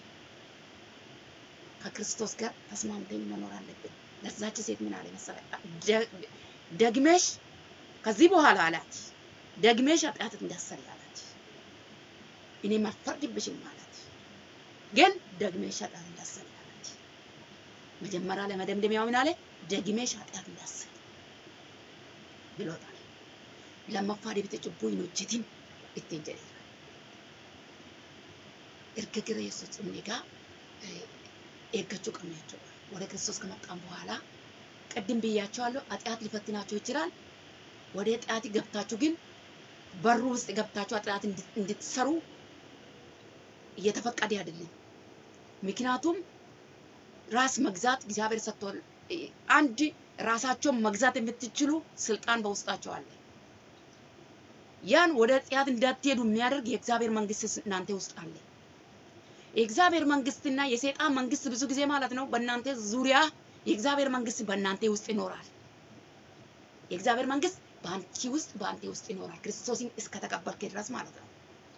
ከክርስቶስ ጋር ተስማምተን መኖር አለብን። ለዛች ሴት ምን አለ መሰለህ? ደ- ደግመሽ ከዚህ በኋላ አላት ደግመሽ ኃጢአት እንዳትሰሪ አላት። እኔም አልፈርድብሽም አላት። ግን ደግመሽ ኃጢአት እንዳትሰሪ አላት። መጀመሪያ ለመደምደሚያው ምን አለ? ደግመሽ ኃጢአት እንዳትሰሪ ብሎታል። lammaffaa deebite cubbuu hin hojjetin ittiin jedheera. Erga gara Yesuus dhumne egaa eh, eeggachuu qabna jechuudha. Wada Kiristoos ከመጣን በኋላ ቅድም ብያቸዋለሁ፣ ኃጢአት ሊፈትናችሁ ይችላል። ወደ ኃጢአት ገብታችሁ ግን በሩ ውስጥ ገብታችሁ ኃጢአት እንድ- እንድትሰሩ እየተፈቀደ አይደለም። ምክንያቱም ራስ መግዛት እግዚአብሔር ሰጥቷል። እ- አንድ ራሳቸውን መግዛት የምትችሉ ስልጣን በውስጣቸው አለ። ያን ወደ ኃጢአት እንዳትሄዱ የሚያደርግ የእግዚአብሔር መንግስት እናንተ ውስጥ አለ። የእግዚአብሔር መንግስትና የሰይጣን መንግስት ብዙ ጊዜ ማለት ነው በእናንተ ዙሪያ የእግዚአብሔር መንግስት በእናንተ ውስጥ ይኖራል። የእግዚአብሔር መንግስት በአንቺ ውስጥ በአንተ ውስጥ ይኖራል። ክርስቶስን እስከተቀበልክ ድረስ ማለት ነው።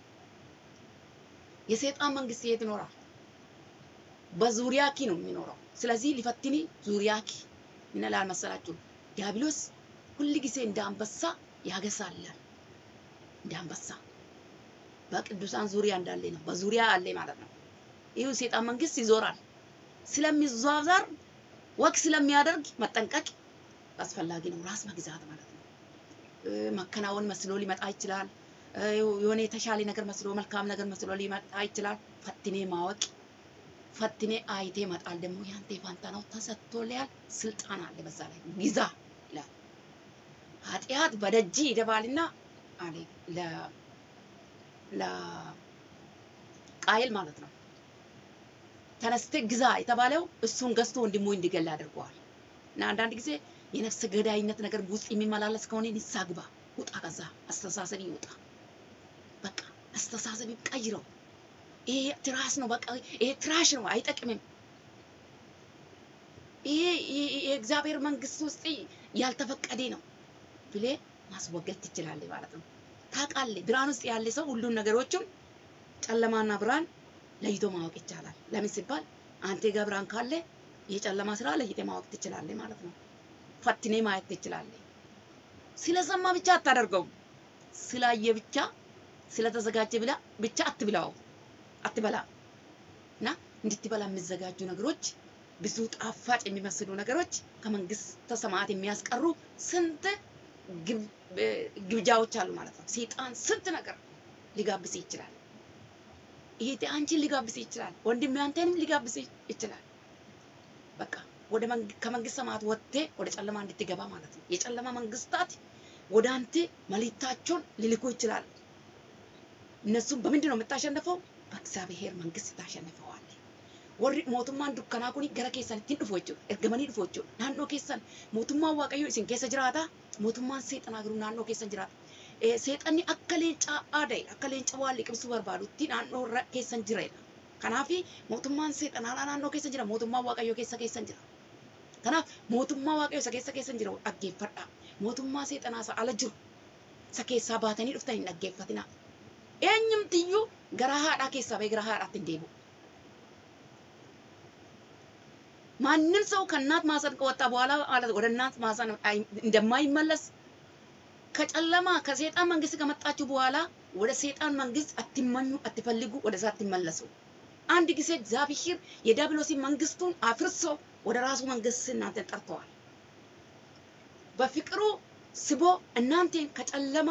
የሰይጣን መንግስት የት ይኖራል? በዙሪያኪ ነው የሚኖረው። ስለዚህ ሊፈትኒ ዙሪያኪ ምን ይላል መሰላችሁ? ዲያብሎስ ሁል ጊዜ እንደ አንበሳ ያገሳላል። እንደ አንበሳ በቅዱሳን ዙሪያ እንዳለ ነው። በዙሪያ አለ ማለት ነው። ይህ ሰይጣን መንግስት ይዞራል። ስለሚዟዟር ወቅ ስለሚያደርግ መጠንቀቅ አስፈላጊ ነው። ራስ መግዛት ማለት ነው። እ፣ መከናወን መስሎ ሊመጣ ይችላል። እ፣ የሆነ የተሻለ ነገር መስሎ መልካም ነገር መስሎ ሊመጣ ይችላል። ፈትኔ ማወቅ ፈትኔ አይቴ መጣል ደግሞ ያንተ ፋንታ ነው። ተሰጥቶልሃል። ስልጣን አለ በዛ ላይ ግዛ ይላል። ኃጢአት በደጅ ይደባልና አለ ለ ለቃየል ማለት ነው። ተነስተ ግዛ የተባለው እሱን ገዝቶ ወንድሙ እንዲገል አድርገዋል። እና አንዳንድ ጊዜ የነፍስ ገዳይነት ነገር ውስጥ የሚመላለስ ከሆነ ንስሐ ግባ፣ ውጣ፣ ከዛ አስተሳሰብ ይውጣ። በቃ አስተሳሰብ ቀይረው። ይሄ ትራስ ነው፣ በቃ ይሄ ትራሽ ነው፣ አይጠቅምም። ይሄ ይሄ- ይሄ የእግዚአብሔር መንግስት ውስጥ ያልተፈቀደ ነው ብሌ ማስወገድ ትችላለህ ማለት ነው። ታውቃለህ፣ ብርሃን ውስጥ ያለ ሰው ሁሉን ነገሮችን ጨለማና ብርሃን ለይቶ ማወቅ ይቻላል። ለምን ሲባል አንተ ጋር ብርሃን ካለ የጨለማ ስራ ለይተ ማወቅ ትችላለህ ማለት ነው። ፈትኔ ማየት ትችላለህ። ስለሰማ ብቻ አታደርገውም። ስላየ ብቻ ስለተዘጋጀ ብላ ብቻ አትብላው አትበላ እና እንድትበላ የሚዘጋጁ ነገሮች ብዙ ጣፋጭ የሚመስሉ ነገሮች ከመንግስተ ሰማያት የሚያስቀሩ ስንት ግብ- እ፣ ግብዣዎች አሉ ማለት ነው። ሰይጣን ስንት ነገር ሊጋብስ ይችላል። ይሄ አንቺን ሊጋብስ ይችላል። ወንድሜ አንተንም ሊጋብስ ይችላል። በቃ ወደ መንግ- ከመንግስት ሰማያት ወጥቴ ወደ ጨለማ እንድትገባ ማለት ነው። የጨለማ መንግስታት ወደ አንተ መልእክታቸውን ሊልኩ ይችላል። እነሱም በምንድን ነው የምታሸንፈው? በእግዚአብሔር መንግስት ታሸንፈዋለህ። warri mootummaan dukkanaa kun gara keessan ittiin dhufu jechuudha. Ergamanii dhufu jechuudha. Naannoo keessan mootummaan waaqayyoo isin keessa jiraata. Mootummaan seexanaa garuu naannoo keessan jiraata. Eh, Seexanni akka leencaa aada'e akka leenca waan liqimsuu barbaadutti naannoo irra keessan jireedha. Kanaaf mootummaan seexanaa naannoo keessa jira. Mootummaan waaqayyoo keessa keessan jira. Kanaaf mootummaa waaqayyoo isa keessa keessan jira dhaggeeffadha. Mootummaa seexanaa isa ala jiru isa keessaa baatanii dhuftan hin dhaggeeffatina. Eenyumtiyyuu gara haadhaa keessaa ba'ee gara haadhaatti hin deebi'u. ማንም ሰው ከእናት ማህፀን ከወጣ በኋላ ማለት ወደ እናት ማህፀን አይ- እንደማይመለስ ከጨለማ ከሰይጣን መንግስት ከመጣችሁ በኋላ ወደ ሰይጣን መንግስት አትመኙ፣ አትፈልጉ፣ ወደዛ አትመለሱ። አንድ ጊዜ እግዚአብሔር የዲያብሎስን መንግስቱን አፍርሶ ወደ ራሱ መንግስት እናንተን ጠርተዋል። በፍቅሩ ስቦ እናንተን ከጨለማ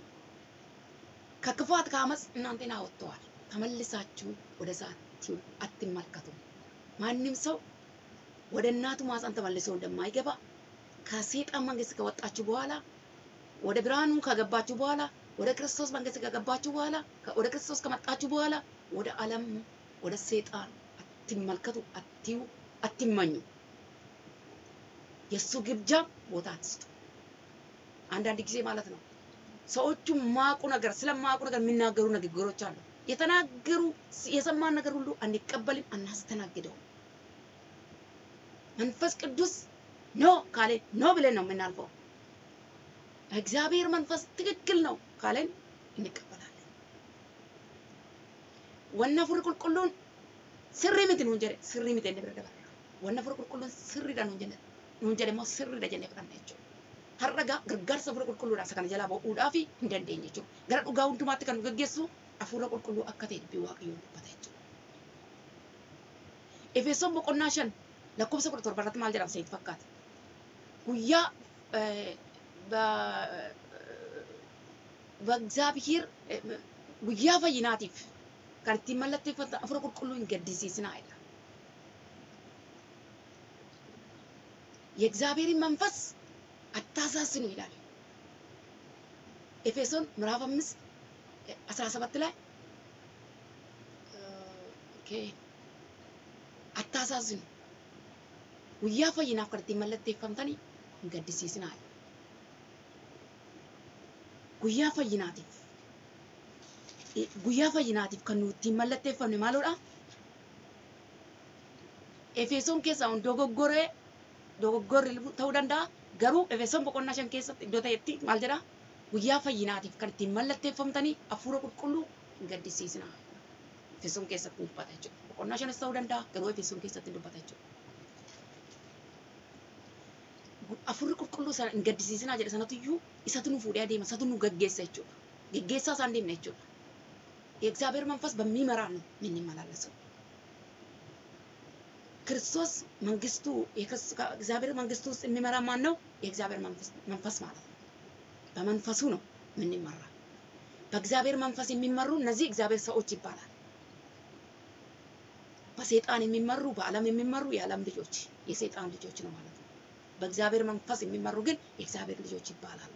ከክፋት ከአመፅ እናንተን አወጥተዋል። ተመልሳችሁ ወደዛ አትዩ- አትመልከቱ። ማንም ሰው ወደ እናቱ ማህፀን ተመልሶ እንደማይገባ ከሰይጣን መንግስት ከወጣችሁ በኋላ ወደ ብርሃኑ ከገባችሁ በኋላ ወደ ክርስቶስ መንግስት ከገባችሁ በኋላ ከ- ወደ ክርስቶስ ከመጣችሁ በኋላ ወደ ዓለም ወደ ሰይጣን አትመልከቱ፣ አትዩ፣ አትመኙ። የእሱ ግብዣ ቦታ አትስጡ። አንዳንድ ጊዜ ማለት ነው ሰዎቹ ማቁ ነገር ስለማቁ ነገር የሚናገሩ ንግግሮች አሉ። የተናገሩ የሰማን ነገር ሁሉ አንቀበልም፣ አናስተናግደው። መንፈስ ቅዱስ ኖ ካለ ኖ ብለን ነው የምናልፈው። እግዚአብሔር መንፈስ ትክክል ነው ካለን እንቀበላለን። ወነ ፉር ቁልቁሉን ስሪ ምት ነው እንጀ ስሪ ምት እንደብረ ደበራ ወነ ፉር ቁልቁሉን ስሪ ዳ ነው እንጀ ነው እንጀ ደግሞ ስሪ ዳ ጀነ ፍራን ነች harraga gargaarsa fuula qulqulluudha isa kana jalaa ba'uudhaaf hin dandeenye jechuudha. Gara dhugaa hundumaatti kan nu gaggeessu hafuura qulqulluu akka ta'e dubbii waaqayyoon dubbata jechuudha. Efesoon boqonnaa shan lakkoofsa kudha torba irratti maal jedhama seet fakkaata. Guyyaa በእግዚአብሔር ጉያ ፈይናቲፍ kan ittiin mallatteeffatan hafuura qulqulluu hin gaddisiisinaa jedha. የእግዚአብሔርን መንፈስ አታሳስኑ ይላል። ኤፌሶን ምዕራፍ አምስት አስራ ሰባት ላይ ኦኬ አታሳስኑ guyyaa fayyinaaf kan ittiin mallatteeffamtanii hin gaddisiisinaa. Guyyaa fayyinaatiif guyyaa fayyinaatiif kan nuti ittiin mallatteeffamne maalodha? Efesoon keessaa dogoggoree dogoggorri ta'uu danda'a. Garuu Efesoon boqonnaa shan keessatti iddoo ta'etti maal jedhaa? Guyyaa fayyinaatiif kan ittiin mallatteeffamtanii hafuura qulqulluu hin gaddisiisinaa. Efesoon keessatti dubbata jechuudha. Boqonnaa shanas ta'uu danda'a. Garuu Efesoon keessatti dubbata jechuudha. Hafuurri qulqulluu sana hin gaddisiisinaa jedhe sanatu iyyuu isatu nu fuudhee adeema, isatu nu gaggeessa jechuudha. Geggeessaa isaan deemne jechuudha. የእግዚአብሔር መንፈስ በሚመራን ነው የምንመላለሰው። ክርስቶስ መንግስቱ እግዚአብሔር መንግስቱ ውስጥ የሚመራ ማን ነው? የእግዚአብሔር መንፈስ ማለት ነው። በመንፈሱ ነው የምንመራ። በእግዚአብሔር መንፈስ የሚመሩ እነዚህ እግዚአብሔር ሰዎች ይባላል። በሰይጣን የሚመሩ በዓለም የሚመሩ የዓለም ልጆች የሰይጣን ልጆች ነው ማለት ነው። በእግዚአብሔር መንፈስ የሚመሩ ግን የእግዚአብሔር ልጆች ይባላሉ።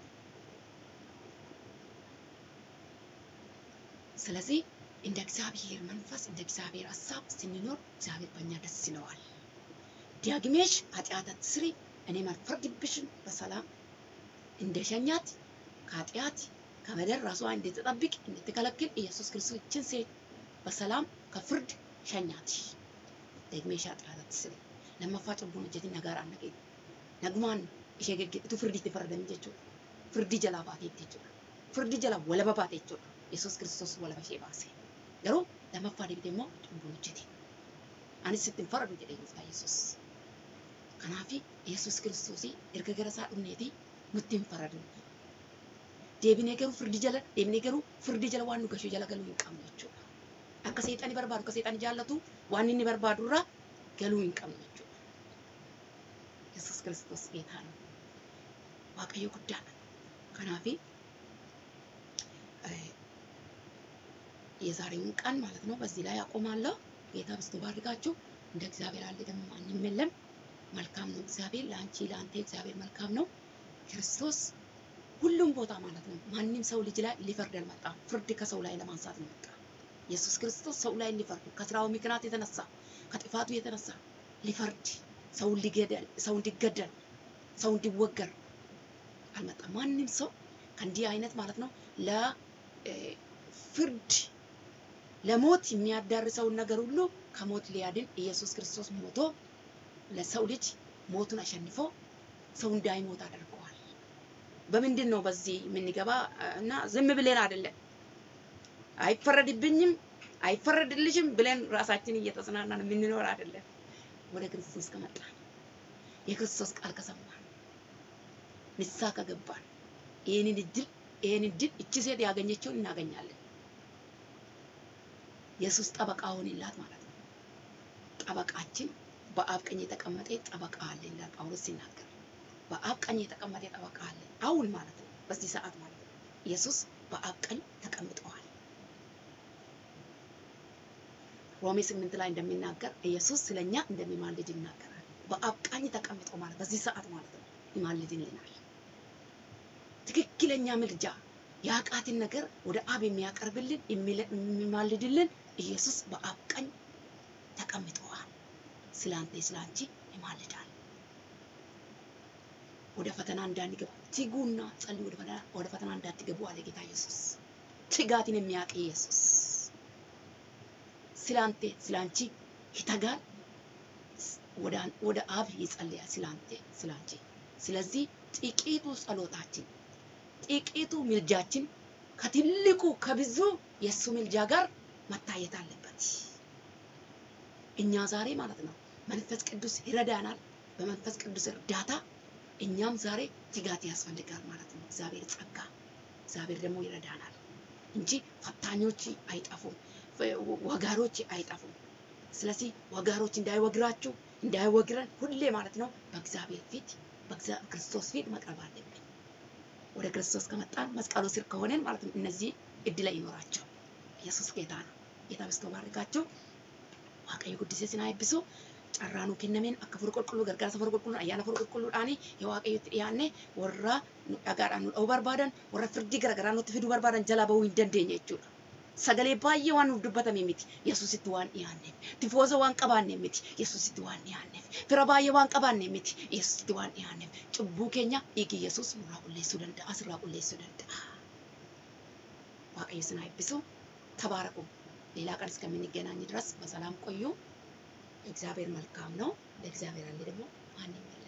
ስለዚህ እንደ እግዚአብሔር መንፈስ እንደ እግዚአብሔር ሀሳብ ስንኖር እግዚአብሔር በእኛ ደስ ይለዋል። ዲያግሜሽ ኃጢአት አትስሪ፣ እኔ አልፈርድብሽም፣ በሰላም እንደ ሸኛት ከኃጢአት ከበደል ራሷን እንድትጠብቅ እንድትከለክል ኢየሱስ ክርስቶስ ይችን ሴት በሰላም ከፍርድ ሸኛት። ደግሜሽ ኃጢአት አትስሪ ለመፋ ጭቡን እጀቲ ነጋር አነገኝ ነግማን ishee geggeessitu firdiitti faradamii jechuudha. Firdii jalaa baateetti jechuudha. Firdii jalaa walaba baate jechuudha. Yesuus Kiristoos walaba ishee baase. Garuu lammaffaa deebitee immoo cubbuu hojjete. Anis ittiin faradu jedhee gooftaa Yesuus. Kanaaf Yesuus Kiristoos erga gara isaa dhufneeti nutti hin faradu. Deebinee garuu firdii jala deebinee garuu firdii jala waan nu gashuu jala galuu hin qabnu jechuudha. Akka seexani barbaadu akka seexani jaallatu waan inni barbaadu irraa galuu hin qabnu jechuudha. Yesuus Kiristoos ጌታ ነው። waaqayyo guddaadha. Kanaaf የዛሬውን ቀን ማለት ነው በዚህ ላይ አቆማለሁ። ጌታ በስቶ ባርካችሁ። እንደ እግዚአብሔር ያለ ደግሞ ማንም የለም። መልካም ነው እግዚአብሔር ለአንቺ ለአንተ እግዚአብሔር መልካም ነው። ክርስቶስ ሁሉም ቦታ ማለት ነው ማንም ሰው ልጅ ላይ ሊፈርድ አልመጣም። ፍርድ ከሰው ላይ ለማንሳት ነው መጣ። ኢየሱስ ክርስቶስ ሰው ላይ ሊፈርድ ከስራው ምክንያት የተነሳ ከጥፋቱ የተነሳ ሊፈርድ ሰው ሊገደል ሰው እንዲገደል ሰው እንዲወገር አልመጣም። ማንም ሰው ከእንዲህ አይነት ማለት ነው ለፍርድ ለሞት የሚያዳርሰውን ነገር ሁሉ ከሞት ሊያድን ኢየሱስ ክርስቶስ ሞቶ ለሰው ልጅ ሞቱን አሸንፎ ሰው እንዳይሞት አድርገዋል። በምንድን ነው በዚህ የምንገባ እና ዝም ብለን አይደለም፣ አይፈረድብኝም አይፈረድልሽም ብለን ራሳችን እየተጽናናን የምንኖር አይደለም። ወደ ክርስቶስ ከመጣን የክርስቶስ ቃል ከሰማን ንስሐ ከገባን ይህንን እድል ይህን እድል እቺ ሴት ያገኘችውን እናገኛለን። ኢየሱስ ጠበቃ ሆንላት ማለት ነው። ጠበቃችን በአብ ቀኝ የተቀመጠ ጠበቃ አለ ይላል ጳውሎስ ሲናገር። በአብ ቀኝ የተቀመጠ ጠበቃ አለ አሁን ማለት ነው፣ በዚህ ሰዓት ማለት ነው። ኢየሱስ በአብ ቀኝ ተቀምጠዋል። ሮሜ ስምንት ላይ እንደሚናገር ኢየሱስ ስለኛ እንደሚማልድ ይናገራል። በአብ ቀኝ ተቀምጦ ማለት በዚህ ሰዓት ማለት ነው ይማልድልናል። ትክክለኛ ምልጃ የኃጢአትን ነገር ወደ አብ የሚያቀርብልን የሚማልድልን ኢየሱስ በአብ ቀኝ ተቀምጠዋል። ስለ አንተ ስለ አንቺ ይማልዳል። ወደ ፈተና እንዳንገባ ትጉና ጸልዩ፣ ወደ ፈተና ወደ ፈተና እንዳትገቡ አለ ጌታ ኢየሱስ። ትጋትን የሚያውቅ ኢየሱስ ስላንተ ስላንቺ ይተጋል፣ ወደ አን- ወደ አብ ይጸልያል ስላንተ ስላንቺ። ስለዚህ ጥቂቱ ጸሎታችን ጥቂቱ ምልጃችን ከትልቁ ከብዙ የእሱ ምልጃ ጋር መታየት አለበት። እኛ ዛሬ ማለት ነው መንፈስ ቅዱስ ይረዳናል። በመንፈስ ቅዱስ እርዳታ እኛም ዛሬ ትጋት ያስፈልጋል ማለት ነው። እግዚአብሔር ጸጋ፣ እግዚአብሔር ደግሞ ይረዳናል እንጂ ፈታኞች አይጠፉም፣ ወጋሮች አይጠፉም። ስለዚህ ወጋሮች እንዳይወግራችሁ እንዳይወግረን ሁሌ ማለት ነው በእግዚአብሔር ፊት በእግዚአ- ክርስቶስ ፊት መቅረብ አለብን። ወደ ክርስቶስ ከመጣን መስቀሉ ስር ከሆነን ማለት ነው እነዚህ እድል አይኖራቸው። ኢየሱስ ጌታ ነው። ጌታ በስቶ ባርካቸው። waaqayyo guddisee sinaa eebbisu carraanuu kennameen akka furu qulqulluu gargaarsa furu qulqulluu ayyaana furu qulqulluudhaanii yoo waaqayyotti dhiyaanne warra nu dhagaadhaan nu dha'uu barbaadan warra firdii garaagaraa nutti fiduu barbaadan jalaa bahuu hin dandeenye jechuudha. Sagalee baay'ee waan nuuf dubbatame miti Yesuusitti waan dhiyaanneef tifooza waan qabaanne miti Yesuusitti waan dhiyaanneef fira baay'ee waan qabaanne miti Yesuusitti waan dhiyaanneef cubbuu keenya dhiigi Yesuus nurraa qulleessuu danda'a asirraa qulleessuu danda'a. waaqayyo sinaa eebbisu ተባረኩ። ሌላ ቀን እስከምንገናኝ ድረስ በሰላም ቆዩ። እግዚአብሔር መልካም ነው። ለእግዚአብሔር ያለ ደግሞ ማን ይመለስ?